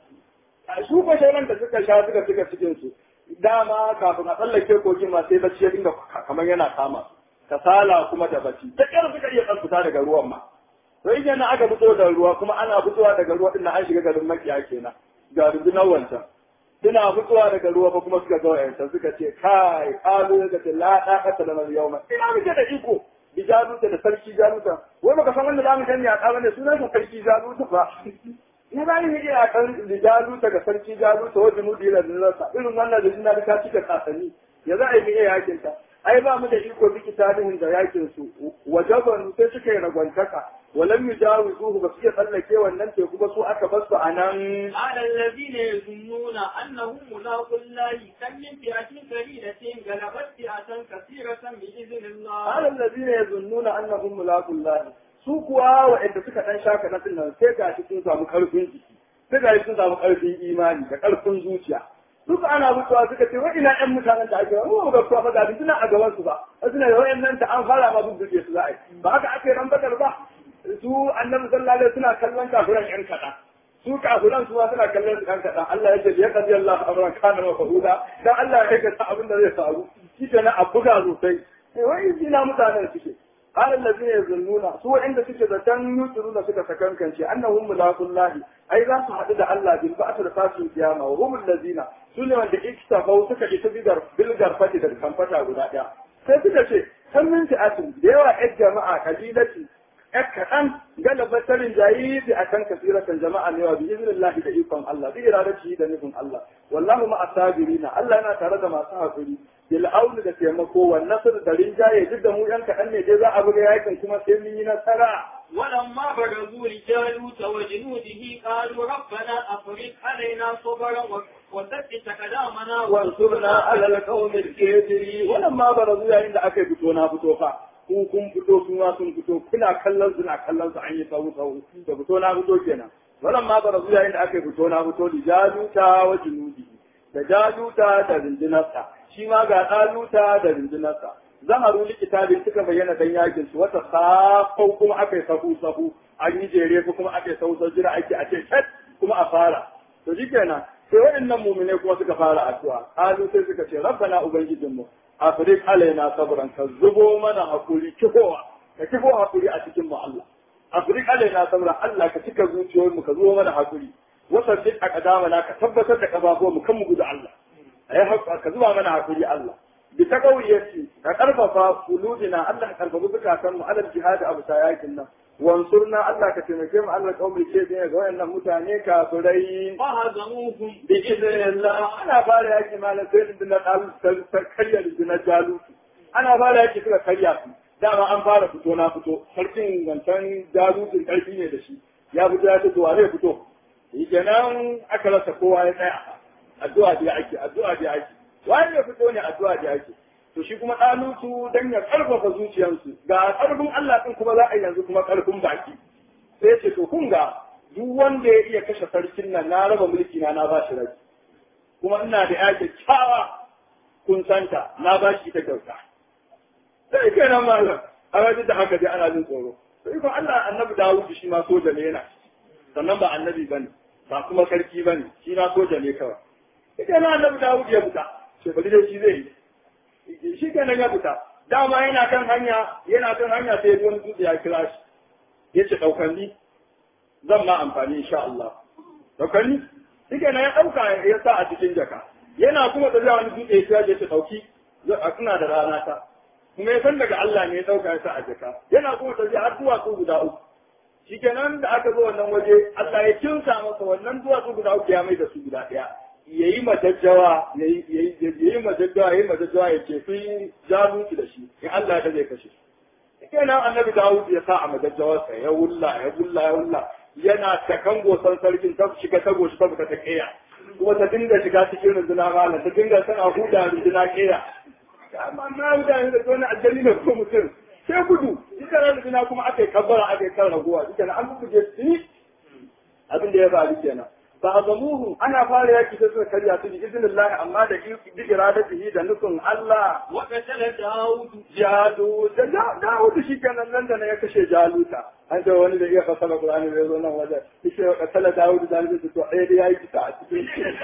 su ko shauran da suka sha suka suka cikin su dama kafin a tsallake kogin ma sai bacci ya dinga kamar yana kama kasala kuma da bacci da kyar suka iya fita daga ruwan ma to in yana aka fito da ruwa kuma ana fitowa daga ruwa din an shiga garin makiya kenan ga rundunar wancan suna fitowa daga ruwa fa kuma suka ga wayancan suka ce kai kalu suka ce la daqata lana yawma ina muke da iko bi jaluta da sarki jaluta wai baka san wanda zamu gani a kaban ne sunan sa sarki jaluta ba ni ba ni iya kan jaluta ga sarki jaluta wajen nudi da nasa irin wannan da suna da ka cika kasanni ya za a yi iya yakin ta ai ba mu da iko biki tarihin da yakin su wajaban sai suka yi ragwantaka walam yujawizuhu ba su iya tsallake wannan teku ba su aka basu a nan على الذين يظنون أنهم ملاقوا الله كم من فئة قليلة غلبت فئة كثيرة بإذن الله alal ladina yazunnuna annahum mulaqullah su kuwa wa'anda suka dan shaka na nan sai ga shi sun samu karfin jiki sai ga shi sun samu karfin imani da karfin zuciya duk ana mutuwa suka ce wa ina ƴan mutanen da ake wa ga kuwa fa ga suna a gaban su ba suna da wayannan ta an fara ma bubbuke su za a yi ba haka ake ran badar ba su annabi sallallahu alaihi suna kallon kafiran ƴan kaɗan su kafiran su ma suna kallon su ƴan kaɗan Allah ya ce ya qadi Allah amran kana wa fahuda dan Allah ya aikata abin da zai faru shi kenan a buga sosai sai wai ina mutanen suke قال الذين يظنون سوى عند سكة يسرون سكة سكنكنشي أنهم ملاقوا الله أي ذا سحدد الله بالبعث لقاسم القيامة وهم الذين سنة من اكتفوا سكة يتبقر بالقرفة بالكنفة غدا sai suka ce kan min fi'atin da yawa ƴan jama'a kabilati ƴan kaɗan galaba tarin jayi bi akan kasiratan jama'a ne wa bi iznillahi da ikon Allah bi iradati da nufin Allah wallahu ma asabirina Allah yana tare da masu hakuri bil auni da taimako wa nasr da rinjaye duk da mu yan kaɗan ne dai za a buga yakin kuma sai mun yi nasara ولما برزوا لجالوت وجنوده قالوا ربنا أفرغ علينا صبرا وثبت أقدامنا وانصرنا على القوم الكافرين wannan ma barazu yayin da aka fito na fito fa ku kun fito su ma sun fito kuna kallon su na kallon su an yi sawu sawu da fito na fito kenan wannan ma barazu yayin da aka fito na fito da jaluta wa junudi da jaluta da rindinarsa shi ma ga daluta da rindinarsa zaharu likitabi suka bayyana dan yakin su wata safau kuma aka yi sahu sahu an yi jere ko kuma aka yi sahu sahu jira ake a ce cat kuma a fara to shikenan sai waɗannan mumine kuma suka fara addu'a qalu sai suka ce rabbana ubangijinmu afrik alaina sabran ka zubo mana hakuri kifowa ka kifo hakuri a cikin mu Allah afrik alaina sabran Allah ka cika zuciyoyin mu ka zubo mana hakuri wasabbit aqdamana ka tabbatar da kafafuwan mu kan mu gudu Allah ai haƙa ka zuba mana hakuri Allah bi ta kauyyaci ka karfafa fuludina Allah ka karfafa bukatan mu alal jihad abu yakin nan wansurna Allah ka taimake mu Allah kaumai ce ga wayannan mutane kafirai فهزموهم bi idnillah ana fara yaki malam sai din na dalu karya da jalu ana fara yaki suka karya su dama an fara fito na fito sarkin wancan jalutun karfi ne da shi ya fito ya ce to wa zai fito shi kenan aka rasa kowa ya tsaya addu'a da ake addu'a da ake wani ya fito ne addu'a da ake to shi kuma ɗalutu dan ya karfafa zuciyarsu ga karfin Allah din kuma za a yi yanzu kuma karfin baki sai ce to kun ga duk wanda ya iya kashe sarkin nan na raba mulki na na ba shi rai kuma ina da ya kyakkyawa kun santa na ba shi ta kyauta sai kenan malam a wajen da haka dai ana jin tsoro to ikon Allah annabi Dawud shi ma soja ne yana sannan ba annabi bane ba kuma sarki bane shi ma soja ne kawai ita na annabi Dawud ya fita sai bari dai shi zai yi shi kenan ya fita dama yana kan hanya yana kan hanya sai wani dutse ya kira shi yace daukanni zan ma amfani insha Allah daukanni shi kenan ya dauka ya sa a cikin jaka yana kuma da wani dutse ya ce dauki ina da rana ta kuma ya san daga Allah ne ya dauka ya sa a jaka yana kuma tafiya har duwatsu guda uku shikenan da aka zo wannan waje Allah ya kinsa masa wannan duwatsu guda uku ya mai da su guda ɗaya yayi majajjawa yayi yayi majajjawa yayi majajjawa ya ce fi jaluki da shi in Allah ya zai kashe shikenan annabi Dawud ya sa a majajjawarsa ya wulla ya wulla ya wulla yana ta kango san sarkin ta shiga ta goshi ta fita ta kiya kuma ta dinga shiga cikin runduna malam ta dinga tana huda runduna kiya amma na mutane da wani aljani ne ko mutum sai gudu duka ran da kuma aka yi kabbara aka yi kan raguwa duka na an buge su abin da ya faru kenan ba a zamuhu ana fara yaki sai suka karya su bi iznillahi amma da bi iradatihi da nufin Allah وقتل داود jalu da Dawud shi kenan nan da na ya kashe jaluta an ce wani da iya fasara Qur'ani da zo nan waje shi ya kasala Dawud da nan to ɗaya da yayi kisa a cikin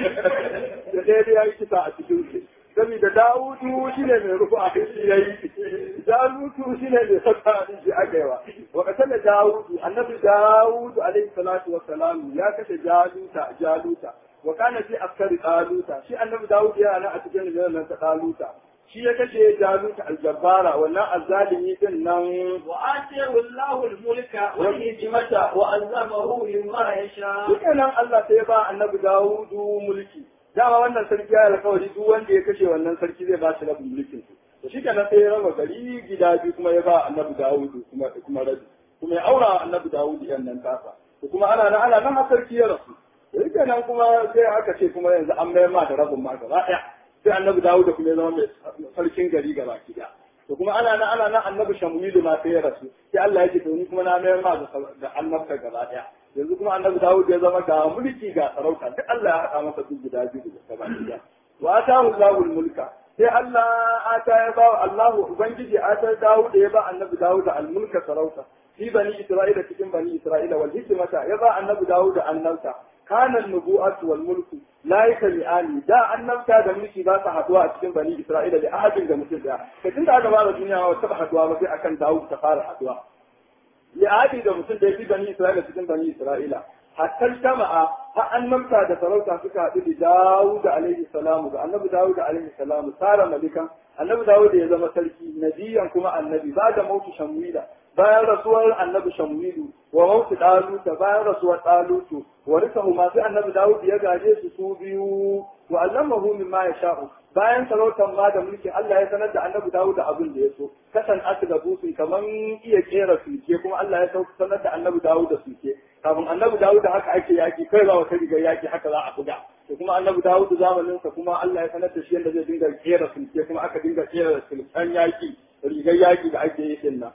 da ɗaya da yayi kisa a cikin saboda Dawudu shi ne mai rufu a shi ya yi, Jalutu shi ne mai sassa a shi aka yawa. Wa kasala Dawudu, annabi Dawudu alaihi salatu wa salam ya kashe Jaluta, Jaluta. Wa kana fi askari Daluta, shi annabi Dawudu yana nan a cikin rundunar nan ta Daluta. Shi ya kashe Jaluta aljabbara, wannan azzalimi din nan وآتيه الله الملك والحكمة وعلمه مما يشاء Dukkanin Allah sai ya ba annabi Dawudu mulki. Dama wannan sarki ya alkawari duk wanda ya kashe wannan sarki zai ba shi rabin mulkin su. To shi kenan sai ya raba gari gida biyu kuma ya ba annabi Dawudu kuma kuma rabi. Kuma ya aura annabi Dawudu yan nan tasa. To kuma ana nan ana nan har sarki ya rasu. To shi kenan kuma sai aka ce kuma yanzu an mayar ma da rabin ma gaba ɗaya. Sai annabi Dawudu kuma ya zama mai sarkin gari gaba ki ɗaya. To kuma ana nan ana nan annabi Shamuilu ma sai ya rasu. Sai Allah ya ce to ni kuma na mayar ma da annabta gaba ɗaya. yanzu kuma annabi Dawud ya zama ga mulki ga sarauta duk Allah ya haɗa masa duk guda biyu da gaba ɗaya wa atahu Allahul mulka sai Allah ata ya ba Allahu ubangiji ata Dawud ya ba annabi Dawud al mulka sarauta fi bani Isra'ila cikin bani Isra'ila wal hikmata ya ba annabi Dawud annabta kana nubu'atu wal mulku la yakli'ani da annabta da mulki ba su haduwa a cikin bani Isra'ila da ahadin da mutum daya kai tunda aka ba da duniya ba ta haduwa ba sai akan Dawud ta fara haduwa li'adi da mutum da ya fi bani Isra'ila cikin bani Isra'ila. Hatta jama'a har annabta da sarauta suka haɗu da Dawud alaihi salamu ga annabi Dawud alaihi salamu tsara malikan annabi Dawud ya zama sarki nabiyan kuma annabi ba da mautu Shamwila bayan rasuwar annabi Shamwilu wa mautu Daluta bayan rasuwar Dalutu wa risahu ma sai annabi Dawud ya gaje su su biyu wa allamahu mimma yasha'u bayan sarautar ma da mulkin Allah ya sanar da annabi Dawud abin da ya so kasan asu da busun kaman iya kera sulke kuma Allah ya sanar da annabi Dawud da sulke kafin annabi Dawud haka ake yaki kai ba wata rigar yaki haka za a buga to kuma annabi Dawud zamanin sa kuma Allah ya sanar da shi yadda zai dinga kera sulke kuma aka dinga kera sulkan yaki rigar yaki da ake yi din nan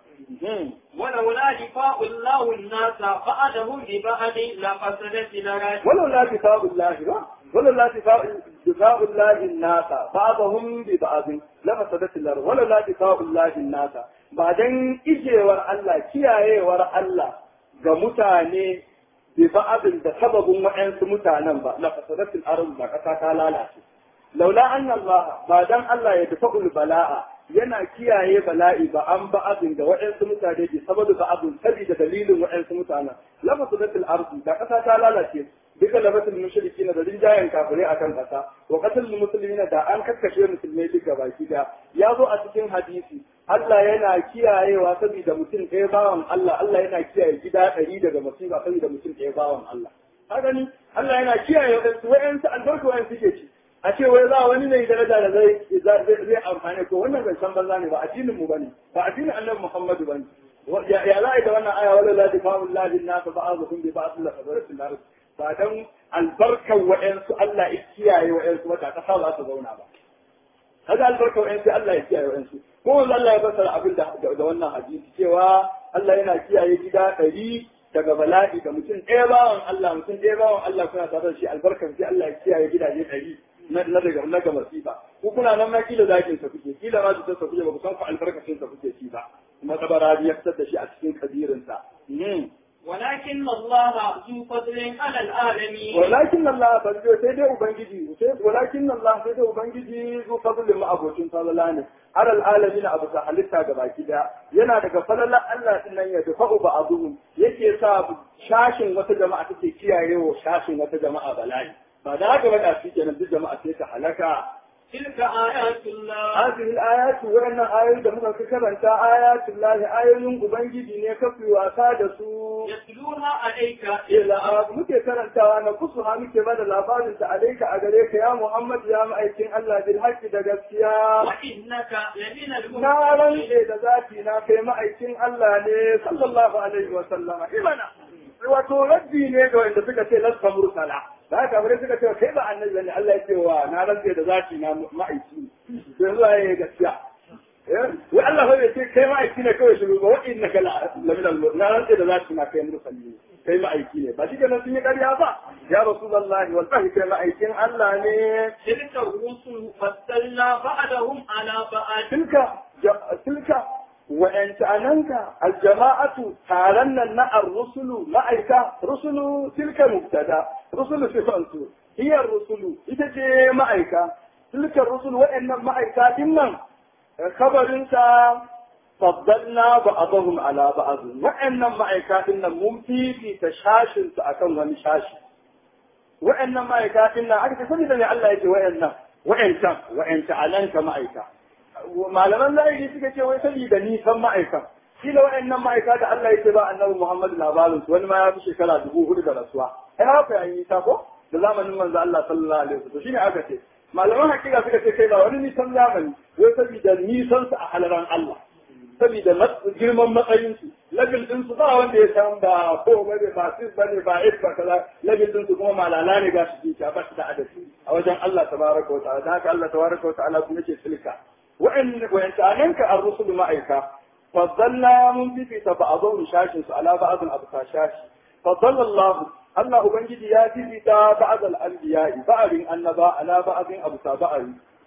ولولا دفاع الله الناس بعدهم ببعض لفسدت الأرض ولولا دفاع الله ba ولولا دفاع دفاع الله الناس بعضهم ببعض لفسدت الارض ولولا دفاع الله الناس بعدين ijewar Allah kiyayewar Allah ga mutane bi ba'adin da sababin wa'ansu mutanen ba la fasadatil ardh ba kasa ta lalace laula anna Allah ba dan Allah ya dafa'ul bala'a yana kiyaye bala'i ba an ba'adin da wa'ansu mutane bi sababu ba'adin sabida dalilin wa'ansu mutanen la fasadatil ardh da kasa ta lalace duka labatul mushrikin da rinjayen kafirai akan kasa wa qatlul muslimina da an kakkashe musulmai duka baki da ya zo a cikin hadisi Allah yana kiyayewa saboda mutum ɗaya bawan Allah Allah yana kiyaye gida ɗari daga musiba saboda mutum ɗaya bawan Allah ka gani Allah yana kiyaye wadansu wayansu albarka wayan suke ci a ce wai za wani ne daraja da zai zai amfani ko wannan zancen banza ne ba addinin mu bane ba addinin Annabi Muhammadu bane ya za a yi da wannan aya wala la difa'u llahi nas ba'dhum bi ba'd la fadaratin nar ba dan albarkan wa'ansu Allah ya kiyaye wa'ansu wata kasa za su zauna ba kaga albarkan wa'ansu Allah ya kiyaye wa'ansu ko wanda Allah ya fassara abin da da wannan hadisi cewa Allah yana kiyaye gida ɗari daga bala'i ga mutum ɗaya bawan Allah mutum ɗaya bawan Allah kuna tare da shi albarkan sai Allah ya kiyaye gidaje ɗari na daga na ga masifa ku kuna nan ma kila zakin sa kuke kila ma su ta kuke ba ku san ku albarkacin sa kuke ci ba kuma tabarari ya fitar da shi a cikin kabirin sa ولكن الله ذو فضل على العالمين ولكن الله فضل sai dai ubangiji sai walakin Allah sai dai ubangiji zu fadlin ma abocin falala ne alal alamin abu ta halitta ga baki daya yana daga falalan Allah din nan ya dafa ba azuhum yake sa shashin wata jama'a take kiyayewa shashin wata jama'a bala'i ba da haka ba shi kenan duk jama'a sai ta halaka تلك آيات الله هذه الآيات وإن آيات da muka karanta ayatul lahi ayoyin ubangiji ne kafi wasa da su يتلوها عليك ila muke karantawa na kusuha muke bada labarin ta alaika a gare ka ya Muhammad ya ma'aikin Allah bil haqqi da gaskiya وإنك لمن na المرسلين rantse da zati na kai ma'aikin Allah ne sallallahu alaihi wa sallama imana wato raddi ne ga wanda suka ce lasta mursala da haka bare suka ce kai ba annabi bane Allah ya ce wa na rantse da zati na ma'aiki to yanzu ai gaskiya wai Allah bai ce kai ma'aiki ne kawai shiru ba wa innaka la min al na rantse da zati na kai mursali kai ma'aiki ne ba shi kenan sun yi ƙarya ba ya rasulullahi wallahi kai ma'aikin Allah ne تلك الرسل فضلنا بعضهم على بعض تلك تلك وانت اننك الجماعة تارنا نا الرسل معك رسل تلك مبتدا رسل صفانسو هي الرسل إذا معك تلك الرسل وان معك إنن خبر انت فضلنا بعضهم على بعض وان معك إنن ممتي في تشاشن سأكون ونشاشن وان معك إنن أكثر سنة الله يجي وان وان تم وان تعلنك معك malaman zahiri suka ce wai saboda nisan ma'aika kila wa'annan ma'aika da Allah ya ce ba annabi Muhammad labarin su wani ma ya fi shekara dubu hudu da rasuwa ai haka ya yi nisa ko da zamanin manzo Allah sallallahu alaihi wasallam shine aka ce malaman hakika suka ce kai ba wani nisan zamani wai saboda nisan su a halaran Allah saboda girman matsayin su labil din su ba wanda ya san ba ko bane ba sis bane ba if ba kaza labil din su kuma malala ne ga su ji ba su da adadi a wajen Allah tabaraka wa ta'ala haka Allah tabaraka wa ta'ala kuma ce silka وإن وإن تعلمك الرسل معك فضلنا من في بعضهم شاشس على بعض الأبقى شاش فضل الله الله أبنجد ياتي في بعض الأنبياء بعض النباء على بعض أبقى بعض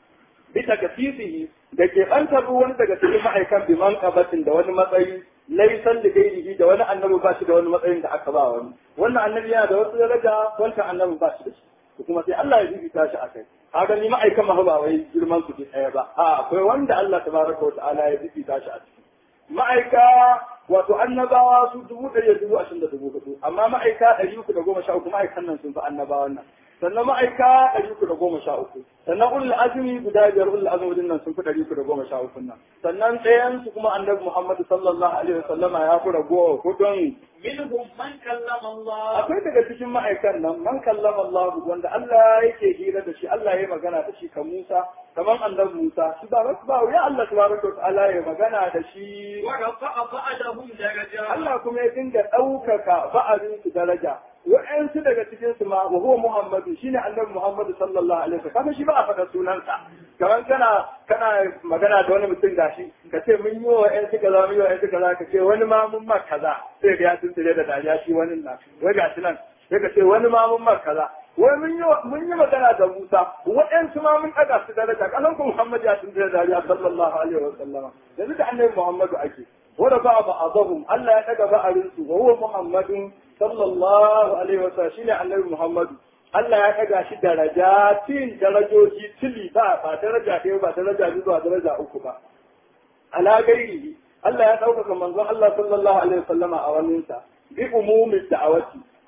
بتكثيفه da ke an tabi wani daga cikin ma'aikan bi man qabatin da wani matsayi laisan da gairihi da wani annabi ba shi da wani matsayin da aka ba wani wannan annabi yana da wasu daraja wancan annabi ba shi da shi kuma sai Allah ya bibita shi a kai kaga ni ma'aikan ma ba wai girman su ke ɗaya ba a akwai wanda Allah tabaraka wa ta'ala ya bibita shi a ciki ma'aika wato annabawa su dubu ɗari da dubu ashirin da dubu hudu amma ma'aika ɗari uku da goma sha uku ma'aikan nan sun fi annabawan nan sannan ma'aika ɗari uku da goma sha uku sannan ulul azumi guda biyar ulul azumi nan sun fi ɗari uku da goma sha uku nan sannan ɗayan su kuma annabi Muhammad sallallahu alaihi wasallama ya fi ragowa hudun منهم من كلم الله akwai daga cikin ma'aikan nan man kallama Allah wanda Allah yake hira da shi Allah ya magana da shi kan Musa kaman annabi Musa shi ba ba ya Allah tabaraka wa ta'ala ya magana da shi ورفع بعضهم درجات Allah kuma ya dinga ɗaukaka ba'arin su daraja wa'ansu daga cikin su ma wa huwa Muhammadu shine annabi Muhammadu sallallahu alaihi wasallam kaga shi ba a faɗa sunansa kaman kana kana magana da wani mutum gashi ka ce mun yi wa ƴan suka za mun yi wa ƴan suka za ka ce wani ma mun ma kaza sai ga ya tuntule da dariya shi wani nan wai gashi nan sai ka ce wani ma mun ma kaza wai mun yi mun yi magana da Musa waɗansu ma mun ɗaga su daraja kasan ku Muhammad ya tuntule da dariya sallallahu alaihi wasallam yanzu da annabi Muhammadu ake ورفع بعضهم ألا يتقى أرنسه وهو محمد صلى الله عليه وسلم شيني النبي محمد Allah ya ɗaga shi darajatin darajoji tili ba ba daraja ɗaya ba daraja biyu ba daraja uku ba. Ala gairihi Allah ya ɗaukaka manzon Allah sallallahu alaihi wasallama a waninsa bi umumin da'awati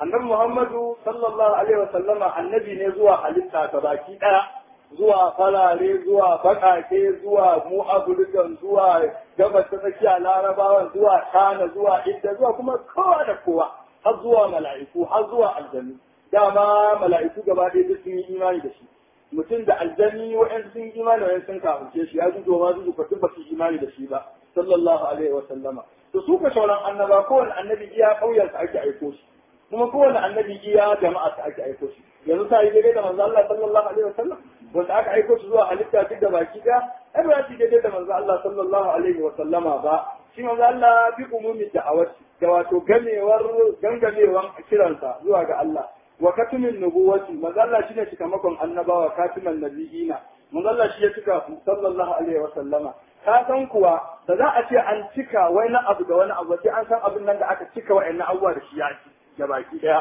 annabi Muhammadu sallallahu alaihi wa sallama annabi ne zuwa halitta ta baki daya zuwa farare zuwa bakake zuwa mu afirkan zuwa gabas ta tsakiya larabawan zuwa kana zuwa idda zuwa kuma kowa da kowa har zuwa mala'iku har zuwa aljanu dama mala'iku gaba ɗaya duk sun yi imani da shi mutum da aljani wa'yan sun yi imani wa'yan sun kafirce shi ya zuzo ma zuzo kwatin ba su yi imani da shi ba sallallahu alaihi wa sallama to su ka sauran annaba kowane annabi iya ƙauyensa ake aiko shi kuma kowane annabi iya jama'a ake aiko shi yanzu ta yi daidai da manzo Allah sallallahu alaihi wa sallam wanda aka aiko su zuwa halitta duk da baki da ai ba shi daidai da manzo Allah sallallahu alaihi wa sallama ba shi manzo Allah bi umumi da'awat da wato gamewar gangamewan kiransa zuwa ga Allah wa katimin nubuwati manzo Allah shine cikamakon annabawa katiman nabiyina manzo Allah shi ya cika sallallahu alaihi wa sallama ka san kuwa da za a ce an cika wani abu da wani abu sai an san abin nan da aka cika wa'annan abubuwa da shi ya ci da baki daya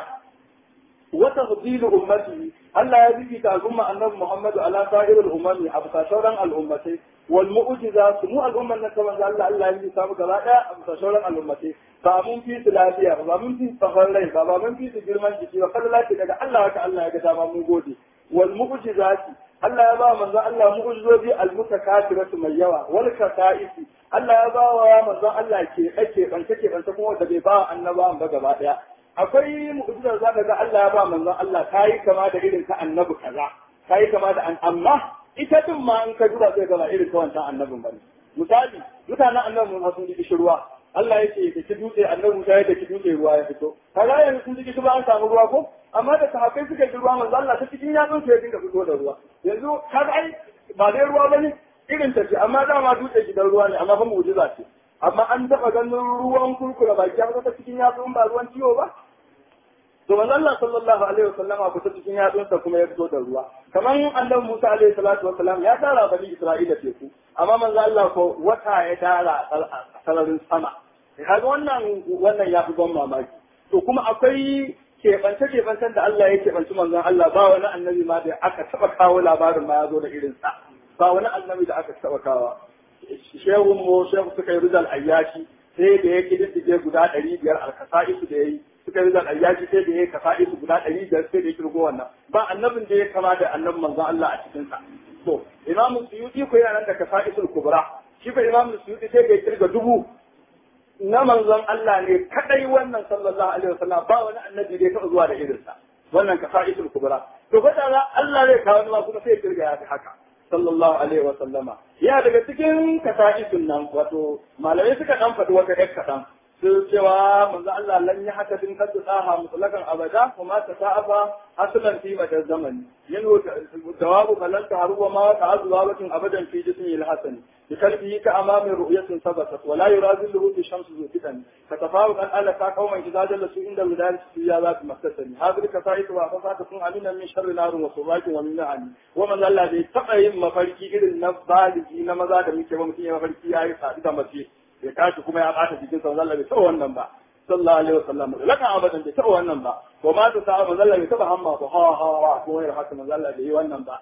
وتفضيل أمته ألا يبكي الأمة أنه محمد على سائر الأمم أبقى شورا الأمتين والمؤجزات مو الأمة أنك من قال الله يبكي سابق لا أبقى شورا الأمتين فمن في ثلاثية فمن في فخرين فمن في سجرمان جسي وقال لا تلقى الله كالله يقدام موجودي والمؤجزات Allah ya ba manzo Allah mu'ujizobi al-mutakathiratu mai yawa wal kasa'isi Allah ya ba wa manzo Allah ke ake bance ke bance kuma da bai ba annabawan ba gaba daya akwai mu'jizar zaka ga Allah ya ba manzon Allah kai kama da irin ka annabi kaza kai kama da an amma ita din ma in ka duba zai ga ba irin ka wancan annabin bane misali mutanen annabi mun sun ji ruwa Allah ya ce da ki dutse annabi Musa ya da ki dutse ruwa ya fito kaga yanzu sun ji ba an samu ruwa ko amma da sahabbai suka ji ruwa manzo Allah ta cikin yatsun ya dinga fito da ruwa yanzu kaga ai ba dai ruwa bane irin ta ce amma dama dutse gidan ruwa ne amma fa mu'jiza ce amma an taba ganin ruwan kurkura baki ya ta cikin yatsun ba ruwan ciwo ba to manzo Allah sallallahu alaihi wasallam a kusa cikin yatsunsa kuma ya fito da ruwa kaman annabi Musa alaihi salatu wasallam ya tara bani Isra'ila teku amma manzo Allah ko wata ya tara sararin sama kaga wannan wannan ya fi ban mamaki to kuma akwai keɓance keɓancen da Allah ya keɓanci manzon Allah ba wani annabi ma da aka taɓa kawo labarin ma ya zo da irin sa ba wani annabi da aka taɓa kawo shehun mu shehu suka yi rizal ayyashi sai da ya kididdige guda ɗari biyar alkasa'isu da ya yi suka yi zan ayyaci sai da ya kasa isu guda ɗari biyar sai da ya kirgo wannan ba annabin da ya kama da annabin manzon Allah a cikin sa to imamu suyuti ko yana nan da kasa isul kubra shi ko imamu suyuti sai da ya kirga dubu na manzon Allah ne kadai wannan sallallahu alaihi wasallam ba wani annabi da ya taɓa zuwa da irin sa wannan kasa isul kubra to fa da Allah zai kawo ma kuma sai ya kirga ya fi haka sallallahu alaihi wasallama ya daga cikin kasa isun nan wato malamai suka dan faɗi wata ƴar kaɗan sun cewa manzo Allah lan yi haka din kaddu tsaha mutlakan abada kuma ta sa'afa aslan fi madar zamani yanzu jawabu falan ta haruwa ma ta azuwa bakin abadan fi jismi al-hasani bi kalbihi ka amami ru'yatin sabatat wa la yurazilhu fi shamsi zufitan ka tafawu kan ala ka kauman idza jalla su inda widal su ya za ta maktasani hadri ka sa'itu wa fa ka sun amina min sharri narun wa subakin wa min na'ani wa manzo Allah bai taba yin mafarki irin na baligi na maza da muke ba mutum ya mafarki yayi sadu da mace ya tashi kuma ya bata jikin sa Allah bai taɓa wannan ba sallallahu alaihi wasallam lakan abadan bai taɓa wannan ba ko ma ta sa manzo Allah bai taɓa hamma ba ha ha ha ko yar haka manzo Allah bai yi wannan ba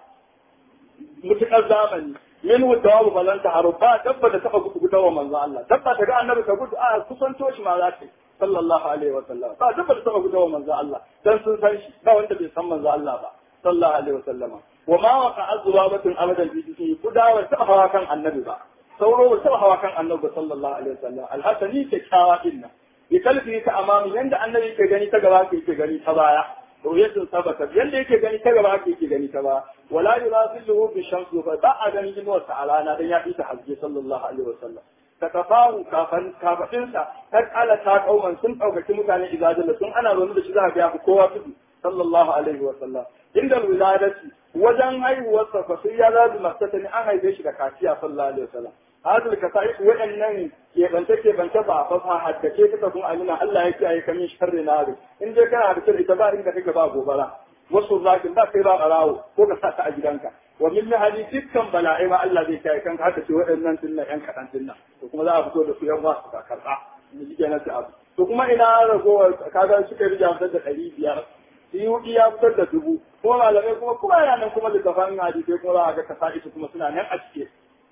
mutukar zamani min wudawu balanta haruba dabba da taɓa gudu gudawa manzo Allah dabba ta ga annabi ta gudu a kusanto shi ma za ta sallallahu alaihi wasallam ba dabba da taɓa gudawa manzo Allah dan sun san shi ba wanda bai san manzo Allah ba sallallahu alaihi wasallam wa ma waqa azwabatun abadan bi jismi kudawa taɓa hawa kan annabi ba sauro ba taɓa hawa kan annabi sallallahu alaihi wasallam alhasani kyakkyawa din nan bi kalfi ta amami yanda annabi yake gani ta gaba yake gani ta baya ruyatin sabata yanda yake gani ta gaba yake gani ta baya wala yurasiluhu bi shamsi fa ba a gani inuwar ta alana dan ya fita hajji sallallahu alaihi wasallam ta kafahu kafan kafadinsa ta kala ta kauman sun daukaki mutane izadalla sun ana zaune da shi za ga kowa tudu sallallahu alaihi wasallam inda wiladati wajen haihuwarsa fa sai ya zabi masata ne an haife shi da kaciya sallallahu alaihi wasallam hadal ka sai waɗannan keɓance keɓance ba fa fa haddace ka kun amina Allah ya kiyaye ka min sharri nari in dai kana da ita ba inda kake ba gobara wasu zakin ba kai ba barawo ko ka sa ta a gidanka wa min hali dukkan bala'i ma Allah zai kiyaye kanka haka ce waɗannan dinnan yan kaɗan dinnan to kuma za a fito da su yan wasu ka karɓa ni ji kenan abu to kuma ina ragowar kaga suka rija da ɗari biyar suyuɗi ya fitar da dubu kuma malamai kuma kuma yana nan kuma littafan hadisai kuma za a ga kasa'isu kuma suna nan a cike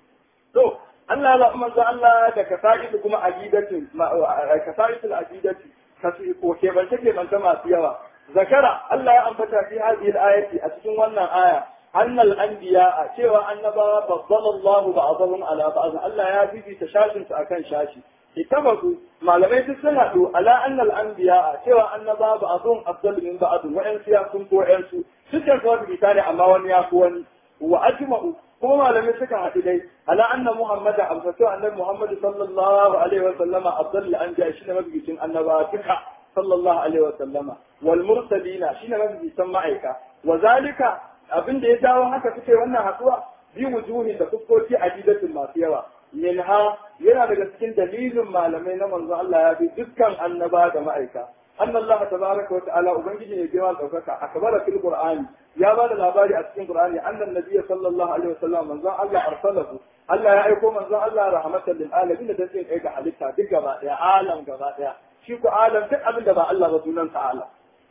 to Allah ya manzo Allah da kasa'isu kuma aqidatin kasa'isu al-aqidati kasu ko kebance kebance masu yawa zakara Allah ya ambata fi hadhihi al-ayati a cikin wannan aya annal anbiya cewa annabawa faddala Allah ba'dahum ala ba'd Allah ya bibita shashin su akan shashi ittafaku malamai duk sun haɗu ala annal anbiya cewa annaba ba'dhum afdal min ba'd wa an siya sun ko yan su dukkan su wani bitane amma wani ya fi wani wa ajma'u kuma malamai suka haɗu dai ala anna muhammadan amsatu annabi muhammad sallallahu alaihi wa sallama afdal anbiya shine mabigicin annaba duka sallallahu alaihi wa sallama wal mursalina shine mabigicin ma'aika wa zalika abin da ya dawo haka suke wannan haɗuwa bi wujuhi da fuskoki adidatin masu yawa minha yana daga cikin dalilin malamai na manzo Allah ya bi dukkan annaba da ma'aika anna Allah tabaraka wa ta'ala ubangiji ne girma daukaka akbara fil qur'ani ya ba da labari a cikin qur'ani annan nabiyyi sallallahu alaihi wasallam manzo Allah arsalahu Allah ya aiko manzo Allah rahmatan lil alamin da take kai ga halitta duk gaba daya alam gaba daya shi ko alam duk abin da ba Allah ba sunan sa alam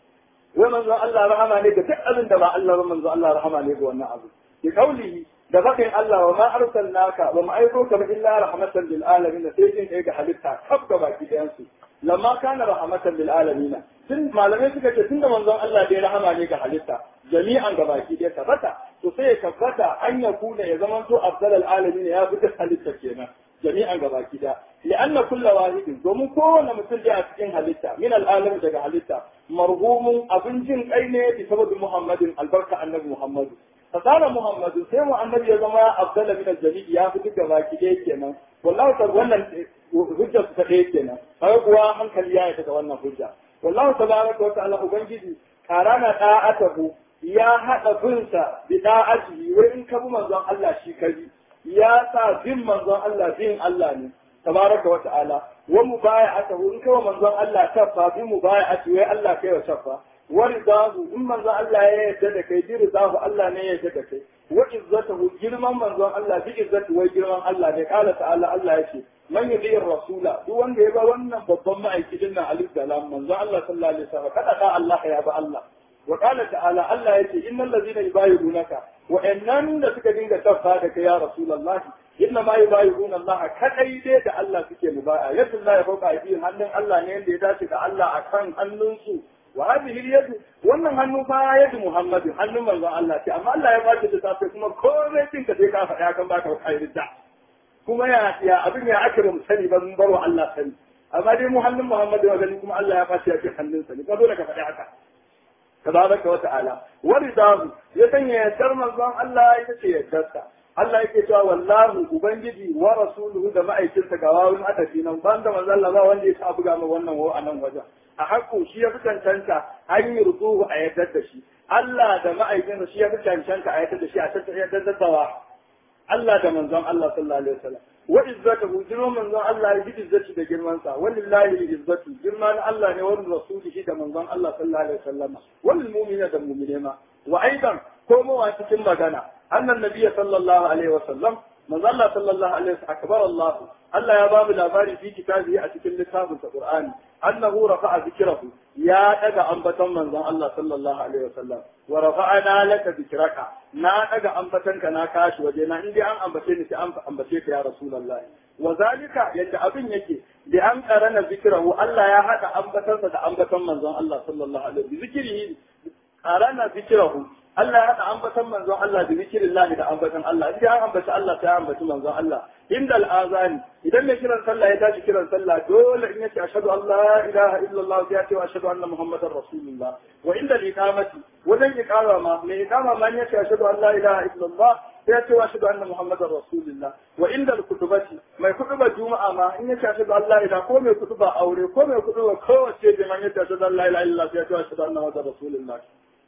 wai manzo Allah rahama ne ga duk abin da ba Allah ba manzo Allah rahama ne ga wannan abu bi kaulihi da bakin Allah wa ma arsalnaka wa ma aiko ka illa rahmatan lil alamin sai jin kai ga halitta kaf ga baki ɗayan su lamma kana rahmatan lil alamin tun malamai suka ce tunda manzon Allah dai rahama ne ga halitta jami'an ga baki ɗaya tabbata to sai ya tabbata an ya kuna ya zama to afdal al alamin ya fi halitta kenan jami'an ga baki ɗaya li'anna kullu wahidin domin kowane mutum da a cikin halitta min al alamin daga halitta marhumun abin jin kai ne bi sababi muhammadin albarka annabi muhammadu fasara muhammadu sai mu annabi ya zama abdalla min al-jami' ya fi duka baki ɗaya kenan wallahi ta wannan hujja su ta ɗaya kenan kai kuwa hankali ya yi da wannan hujja wallahi tabaraka wa ta'ala ubangiji karana da'atahu ya hada binsa bi da'atihi wai in ka bi manzon Allah shi kabi ya sa bin manzon Allah bin Allah ne tabaraka wa ta'ala wa mubaya'atahu in kawo manzon Allah tafa bi mubaya'ati wai Allah kai wa tafa ورضاه in manzon Allah ya yarda da kai bi ridahu Allah ne ya yarda da kai wa izzatuhu girman manzon Allah bi izzatu wai girman Allah ne kala ta'ala Allah yake man yudi rasula duk wanda ya ba wannan babban ma'aikacin nan alif da lam manzon Allah sallallahu alaihi wasallam kada da Allah ya ba Allah wa kala ta'ala Allah yake innal ladina yubayyi'unaka wa innan da suka dinga tafa da kai ya rasulullahi inna ma yubayyi'una Allah kadai dai da Allah suke mubaya yadda Allah ya fauka aidin hannun Allah ne yanda ya dace da Allah akan hannunsu wa hadhihi al-yad wannan hannu fa yadu Muhammad hannun manzon Allah ce amma Allah ya baki da safe kuma komai din ka sai ka faɗa kan baka kaida kuma ya ya abin ya aka mu sani ba mun barwa Allah sani amma dai mu hannun Muhammad wa gani kuma Allah ya bashi ya ce hannun sa ne ka dole ka faɗi haka tabaraka wa ta'ala wa ridahu ya sanya yardar manzon Allah ita ce yardarsa Allah yake cewa wallahu ubangiji wa rasuluhu da ma'aikinsa ga wawun adafi nan ban da manzon Allah ba wanda ya sa buga ma wannan wa a nan wajen a haƙo shi ya fi cancanta an yi rutuhu a yardar da shi Allah da ma'aikinsa shi ya fi cancanta a yardar da shi a tattara da dawa Allah da manzon Allah sallallahu alaihi wasallam wa izzatuhu girman manzon Allah ya izzati da girman sa walillahi izzatu girman Allah ne wa rasulihi da manzon Allah sallallahu alaihi wasallam wal mu'mina da mu'mine ma wa aidan ko mu wa cikin magana annan nabiyyi sallallahu alaihi wasallam manzon Allah sallallahu alaihi wasallam akbar Allah Allah ya bamu labari fi kitabihi a cikin littafin sa Qur'ani annahu rafa'a zikrahu ya daga ambaton manzon Allah sallallahu alaihi wasallam wa rafa'ana laka zikraka na daga ambatanka na kashi waje na indai an ambace ni sai an ambace ka ya rasulullahi wa zalika yadda abin yake da an karana zikrahu Allah ya hada ambatansa da ambaton manzon Allah sallallahu alaihi wasallam zikrihi karana zikrahu Allah ya haɗa ambatan manzon Allah da zikirin lahi da ambatan Allah idan an ambaci Allah sai an ambaci manzon Allah inda al'azani idan mai kiran sallah ya tashi kiran sallah dole in yace ashhadu an la ilaha illallah sai ya ce ashhadu anna muhammadar rasulullah wa inda al-iqamati wajen iqama ma mai iqama ma yace ashhadu an la ilaha illallah sai ya ce ashhadu anna muhammadar rasulullah wa inda al-kutubati mai kutuba juma'a ma in yace ashhadu an la ilaha ko mai kutuba aure ko mai kutuba kowace da man yace ashhadu an la ilaha illallah sai ya ce ashhadu anna muhammadar rasulullah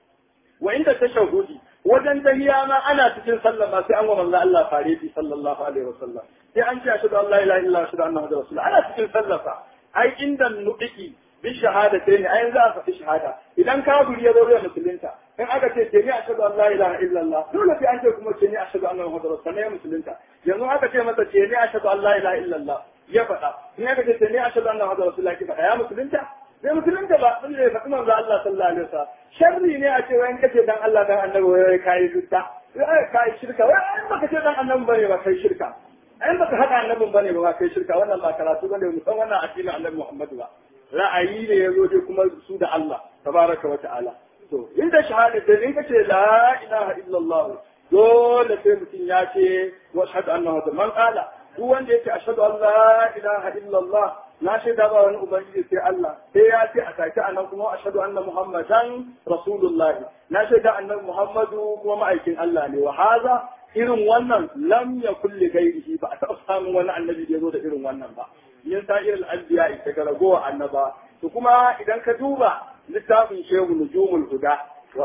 wa inda tashahudi wajen tahiya ma ana cikin sallah ma sai an wa manzo Allah fareti sallallahu alaihi wasallam sai an ce ashhadu an la ilaha illa ashhadu anna muhammadar rasulullah ana cikin sallah fa ai inda nuqi bi shahadatai ne ai za a faɗi shahada idan kafiri ya zo ya musulunta in aka ce ce ni ashhadu an la ilaha illa Allah dole sai an ce kuma ce ni ashhadu anna muhammadar rasulullah ya musulunta yanzu aka ce masa ce ni ashhadu an la ilaha illa Allah ya faɗa in aka ce ce ni ashhadu anna muhammadar rasulullah ki faɗa ya musulunta sai musulunta ba sun ne faɗi manzo Allah sallallahu alaihi wasallam sharri ne a ce wai kace dan Allah dan annabi wai kai dutta wai kai shirka wai in baka ce dan annabi bane ba kai shirka in baka hada annabin bane ba kai shirka wannan ba karatu bane mu san wannan addinin annabi Muhammad ba ra'ayi ne ya zo dai kuma su da Allah tabaraka wa ta'ala to inda shahada da in kace la ilaha illallah dole sai mutum ya ce wa ashhadu anna man qala duk wanda yake ashhadu an la ilaha illallah na shaida ba wani ubangiji sai Allah sai ya ce a take anan kuma ashhadu anna muhammadan rasulullah na shaida annabi muhammadu kuma ma'aikin Allah ne wa haza irin wannan lam yakul li ghairihi ba a taɓa samun wani annabi da ya zo da irin wannan ba yin sa'ir al-anbiya daga ragowa annaba to kuma idan ka duba littafin shehu nujumul huda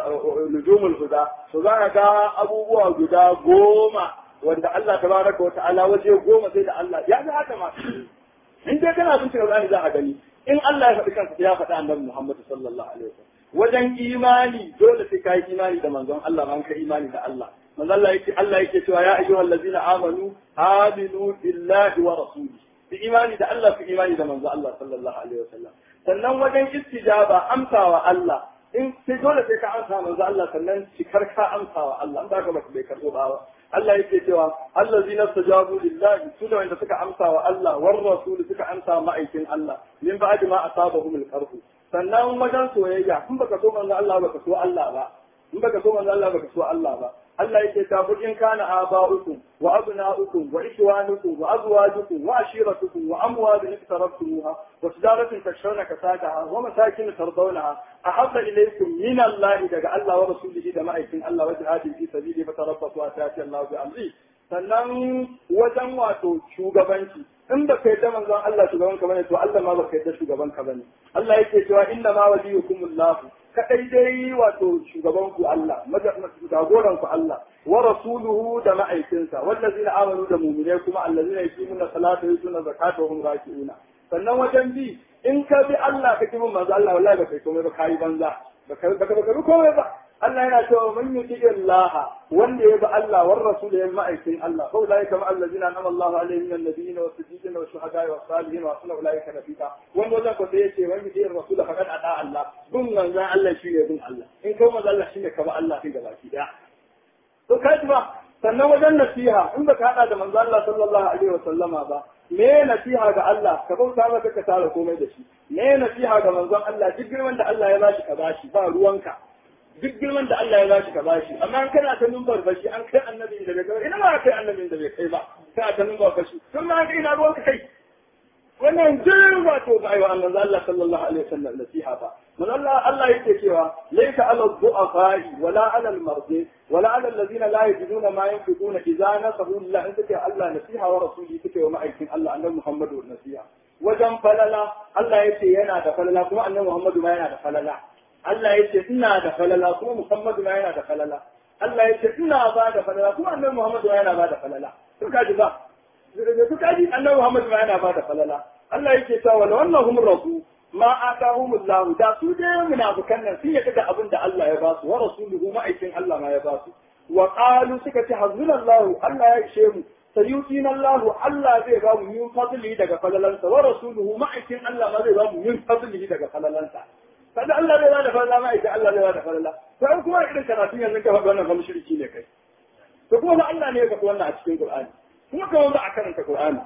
nujumul huda to za ka ga abubuwa guda goma wanda Allah tabaraka wa ta'ala waje goma sai da Allah ya ga haka ma in dai kana bin Qur'ani za a gani in Allah ya faɗi kansa ya faɗi annabi Muhammad sallallahu alaihi wasallam wajen imani dole sai kai imani da manzon Allah man ka imani da Allah manzon Allah yake Allah yake cewa ya ayyuhal ladzina amanu aminu billahi wa rasulihi bi imani da Allah fi imani da manzon Allah sallallahu alaihi wasallam sannan wajen istijaba amsawa Allah in sai dole sai ka amsa manzo Allah sannan cikar ka amsawa Allah in ba ka bai karbo ba Allah yake cewa allazina stajabu lillahi su da wanda suka amsa wa Allah war rasul suka amsa ma'aikin Allah min ba'di ma asabahum al-qarh sannan wajen soyayya in baka so manzo Allah baka so Allah ba in baka so manzo Allah baka so Allah ba Allah yake ta in kana aba'ukum wa abna'ukum wa ikhwanukum wa azwajukum wa ashiratukum wa amwalun iqtarabtumuha wa tijaratin takshawna kasadaha wa masakin tardawnaha ahabba ilaykum min Allah daga Allah wa rasulihi da ma'aikin Allah wa jihadin fi sabili fa tarabbasu atati Allah bi amri sannan wajen wato shugabanci in ba kai da manzon Allah shugaban ka bane to Allah ma ba kai da shugaban ka bane Allah yake cewa inna ma waliyukumullahu kadai dai wato shugaban ku Allah jagoran ku Allah wa rasuluhu da ma'aikinsa wallazina amanu da mu'minai kuma allazina yuqimuna salata wa yutuna zakata wa hum raki'una sannan wajen bi in ka bi Allah ka kimin manzo Allah wallahi ba kai komai ba kai banza ba ka ba ka komai ba Allah yana cewa man yuti Allah wanda ya bi Allah war rasul ya ma'aikin Allah fa ulai kama allazina anama Allah alaihim min an-nabiyyin wa siddiqin wa shuhada wa salihin wa sunna ulai ka rafiqa wanda wajen ko sai yace man yuti rasul faqad ata Allah bin manzo Allah shine bin Allah in kai manzo Allah shine ka bi Allah kai gaba ki daya to kai ba sannan wajen nasiha in baka hada da manzo Allah sallallahu alaihi wa sallama ba me nasiha ga Allah ka bauta maka ka tara komai da shi me nasiha ga manzon Allah duk girman da Allah ya bashi ka bashi ba ruwanka duk girman da Allah ya bashi ka bashi amma in kana ta numbar bashi an kai annabi da bai kai ina ma kai annabi da bai kai ba kana ta numbar bashi sun ma kai ina ruwanka kai wannan duk wato ba aiwa annabi Allah sallallahu alaihi wasallam nasiha ba man Allah Allah yake cewa laysa ala dhu'afa'i wala ala al-mardi wala ala alladhina la yajiduna ma yunfiquna idza nasahu lillah in take Allah nasiha wa rasuli take wa ma'aikin Allah annabi Muhammadu nasiha wajen falala Allah yace yana da falala kuma annabi Muhammadu ma yana da falala Allah yace ina da falala kuma Muhammadu ma yana da falala Allah yace ina ba da falala kuma annabi Muhammadu ma yana ba da falala to kaji ba to kaji annabi Muhammadu ma yana ba da falala Allah yake cewa wala wannahum rasu ma atahumullahu da su dai munafikan nan sun yadda da abin da Allah ya ba su wa rasuluhu ma'aikin Allah ma ya ba su wa qalu suka ce hazunallahu Allah ya ishe mu sayutina Allah Allah zai ba mu min fadli daga falalansa wa rasuluhu ma'aikin Allah ma zai ba mu min fadli daga falalansa kada Allah zai ba da falala ma'aikin Allah zai ba da falala sai kuma irin karatun yanzu ka faɗa wannan fa mushriki ne kai to kuma Allah ne ya faɗi wannan a cikin Qur'ani kuma kawai ba a karanta Qur'ani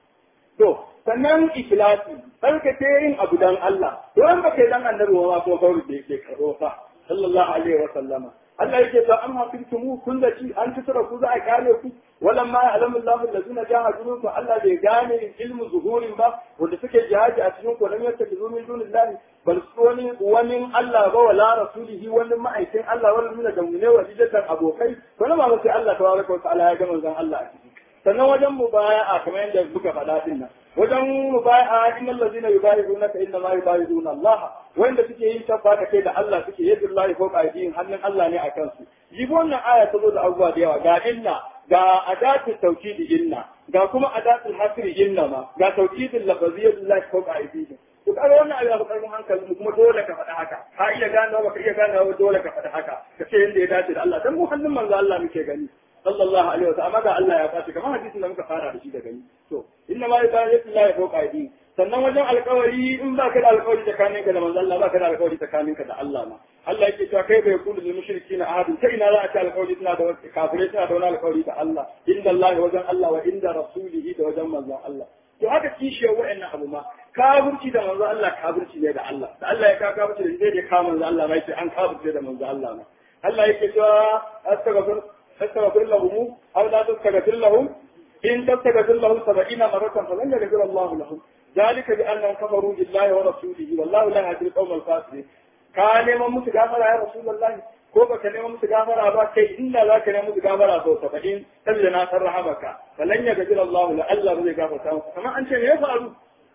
to sannan ikhlasi ke yin abu dan Allah to an ba kai dan annabi wa ko kawai da yake karo fa sallallahu alaihi wa sallama Allah yake ta amma kuntum kun da ci an tsara ku za a kare ku walamma ya'lamu Allahu allazina jahadu minkum Allah bai gane ilmu zuhurin ba wanda suke jihadi a cikin ku lam yattakizu min dunillahi bal wani wani Allah ba wala rasulihi wani ma'aikin Allah wani min da mune wa jidatan abokai to na ba sai Allah tabaraka wa ta'ala ya ga manzon Allah a ciki sannan wajen mubaya'a kamar yadda muka faɗa din nan wajen mubaya'a innal ladina yubayyi'unaka inna ma yubayyi'una Allah wanda suke yin tabba da kai da Allah suke yadda Allah ko aidin hannun Allah ne a kansu jibi wannan aya ta zo da abubuwa da yawa ga inna ga adatu tawkidi inna ga kuma adatu hasri inna ma ga tawkidin lafaziyyu Allah ko aidin to kaga wannan abu ya karfin hankali kuma dole ka faɗi haka ka iya gane ba ka iya gane ba dole ka faɗi haka ka ce yadda ya dace da Allah dan mu hannun manzo Allah muke gani sallallahu alaihi wasallam amma ga Allah ya fashi kamar hadisin da muka fara da shi da gani to inna ma yubayyitu Allah ya fawqa aidi sannan wajen alƙawari in ba ka da alƙawari tsakanin ka da manzo Allah ba ka da alƙawari tsakanin ka da Allah ma Allah yake cewa kai bai kullu lil mushrikin ahadu ta ina za a ci alƙawari suna da kafirai suna da wani alƙawari da Allah inda Allah wajen Allah wa inda rasulihi da wajen manzon Allah to haka kishiyar wa'annan abu ma kafirci da manzo Allah kafirci ne da Allah da Allah ya ka kafirci da zai da ka manzo Allah mai an kafirce da manzo Allah ma Allah yake cewa astaghfir astaghfir lahum aw la tastaghfir lahum in tastaghfir lahum 70 maratan falan yaghfir Allah lahum ذلك بأنهم كفروا بالله ورسوله والله لا يهدي القوم الفاسقين كان neman musu gafara ya rasulullahi ko baka neman musu gafara ba kai inda za ka neman musu gafara sau saba'in saboda na san rahamaka falan ya gajira Allah la Allah zai gafarta maka kamar an ce me ya faru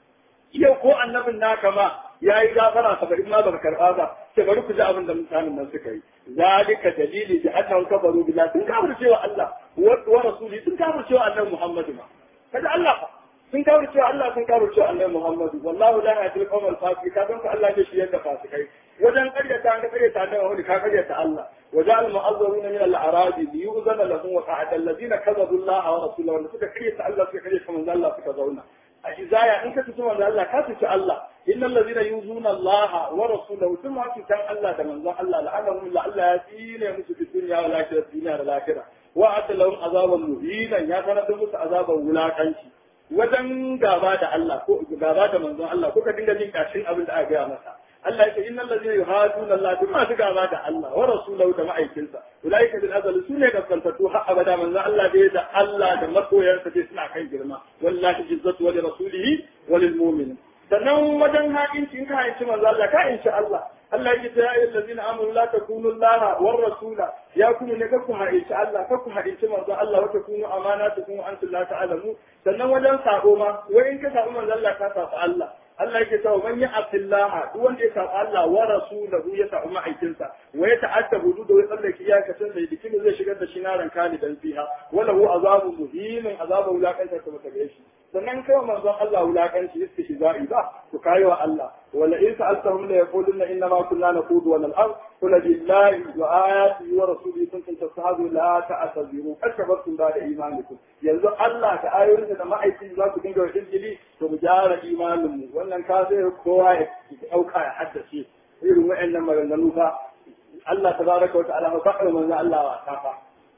yau ko annabin naka ma ya yi gafara saba'in ma baka karɓa ba sai bari ku ji abin da mutanen nan suka yi zalika dalili bi annahum kafaru billah sun kafirce wa Allah wa rasuli sun kafirce wa annabi Muhammadu ma kada Allah fa sun kafirce wa Allah sun kafirce wa annabi Muhammadu wallahu la yahdil qawmal fasiqin ka san ka Allah ne shi yadda fasikai wajen karyata an ka karyata annabi Muhammadu ka karyata Allah وجعل المعذرين من الاعراب ليؤذن لهم وقعد الذين كذبوا الله ورسوله وان suka karyata Allah suka karyata manzo Allah suka zauna a izaya in ka tuci manzo Allah ka tuci Allah innal ladina yuzuna Allah wa rasulahu thumma tutan Allah da manzo Allah la'anahum la Allah ya tsine musu fi dunya wal akhirah dunya da akhirah wa atalahum azaban muhina ya sanar da musu azaban wulakanci wajen gaba da Allah ko gaba da manzon Allah ko ka dinga jin kashin abin da aka gaya masa Allah ya ce innal ladina yuhaduna Allah duk masu gaba da Allah wa rasulahu da ma'aikinsa ulaika bil azal sune gaskantatu har abada manzon Allah dai da Allah da masoyansa dai suna kan girma wallahi izzatu wa li rasulihi wa lil mu'minin sannan wajen haƙinci in ka haƙinci manzo Allah ka inci Allah Allah yake ta ayyuhal ladina amanu la takunu Allah war rasula ya kuma ne kakku haƙinci Allah kakku haƙinci manzo Allah wa takunu amanatukum wa antum la ta'lamu sannan wajen sabo ma wai in ka sabo manzo Allah ka sabo Allah Allah yake cewa man ya'tillaha duk wanda ya sabo Allah wa rasulahu ya sabo ma'aikinsa wa ya ta'adda hududu wa tsallake iyakacin da dikin zai shigar da shi naran kalidan fiha wala hu azabun muhimin azabu wulakanta ta mata shi sannan kai manzon Allah wulakanci istihza'i ba ku kai wa Allah wala in sa'altahum la yaquluna inna ma kunna naqudu wa nal'ab qul billahi wa ayatihi wa rasulihi kuntum tastahzu la ta'tadiru akabartum ba'da imanikum yanzu Allah da ayoyinsa da ma'aikin za ku dinga wajen jili to mu gyara imanin mu wannan ka sai kowa ya dauka ya haddace irin wa'annan maganganu fa Allah tabaraka wa ta'ala ba ka manzo Allah wa ta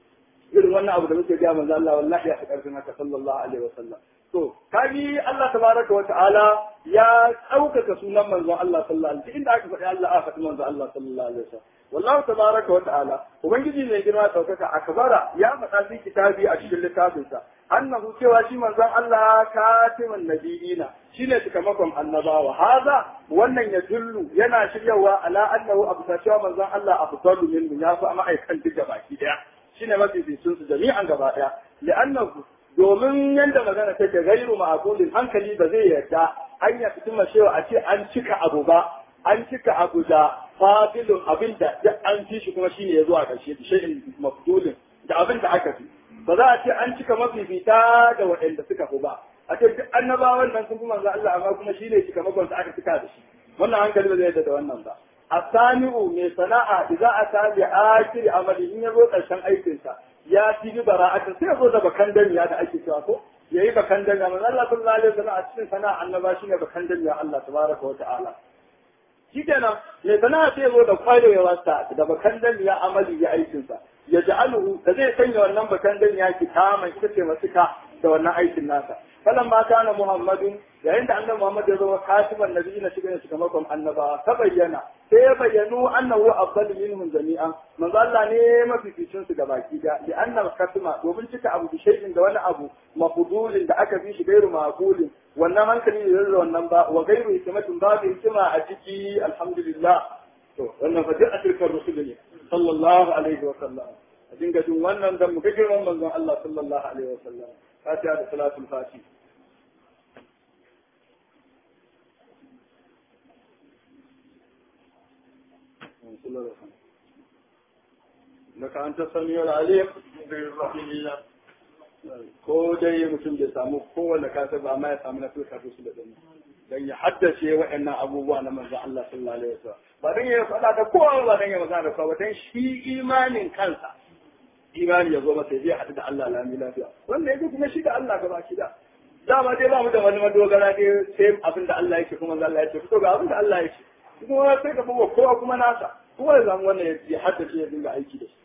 irin wannan abu da muke ga manzo Allah wallahi ya fi karfin haka sallallahu alaihi wa sallam to kaji Allah tabaraka wa ta'ala ya ɗaukaka sunan manzon Allah sallallahu alaihi inda aka faɗi Allah aka faɗi manzon Allah sallallahu alaihi wasallam wallahu tabaraka wa ta'ala ubangiji mai girma ɗaukaka akbara ya faɗa fi kitabi a cikin littafinsa annahu cewa shi manzon Allah katimin nabiyina shine cikamakon annabawa haza wannan ya dullu yana shiryawa ala annahu abu cewa manzon Allah afdalu minhu ya fi ma'aikan duk baki daya shine mafi sun su jami'an gaba daya li'annahu domin yadda magana take gairu ma'aqulin hankali ba zai yarda an ya fitin cewa a ce an cika abu ba an cika abu da fadilun abin da an fi shi kuma shine ya zo a ƙarshe da shay'in mafdulin da abin da aka fi ba za a ce an cika mafifita da waɗanda suka fi ba a ce duk annabawan nan sun fi manzo Allah amma kuma shine cika makon aka cika da shi wannan hankali ba zai yarda da wannan ba asani'u mai sana'a idza ata bi akhir amali in yazo ƙarshen aikinsa ya fi bi bara'atin sai zo da bakan damiya da ake cewa ko yayi bakan damiya manzo Allah sallallahu alaihi wasallam a cikin sana'a annaba shine bakan damiya Allah tabaraka wa ta'ala shikenan mai sana'a sai zo da kwarewa sa da bakan damiya amali ya aikin sa ya ja'aluhu da zai sanya wannan bakan damiya kitaman ita ce masuka da wannan aikin nasa falan ma kana muhammadun yayin da annabi muhammad ya zama katiban nabi na cikin sakamakon annaba ta bayyana sai ya bayyanu annahu afdalu minhum jami'an manzo Allah ne mafificin su gabaki da li anna katima domin cika abu bi shay'in da wani abu mafudulin da aka fi shi gairu maqulin wannan hankali ne da wannan ba wa gairu hikmatin babu hikima a ciki alhamdulillah to wannan fa duk ashirkar rusul ne sallallahu alaihi wa sallam a dinga jin wannan dan mu ga girman manzon Allah sallallahu alaihi wa sallam fatiha da salatul fatiha لك أنت السميع العليم بالرحيم الله ko dai mutum bai samu kowanne kasa ba ma ya samu na fuka su da dani dan ya haddace waɗannan abubuwa na manzon Allah sallallahu alaihi wasallam ba dan ya faɗa da kowa ba dan ya magana da kowa ba dan shi imanin kansa imani ya zo masa zai haɗu da Allah lami lafiya wanda yake kuma shi da Allah gaba shi da dama dai ba mu da wani madogara dai sai abin da Allah yake kuma Allah yake to ga abin da Allah yake kuma sai ka bawa kowa kuma nasa kuma ya zama wannan ya haddace ya dinga aiki da shi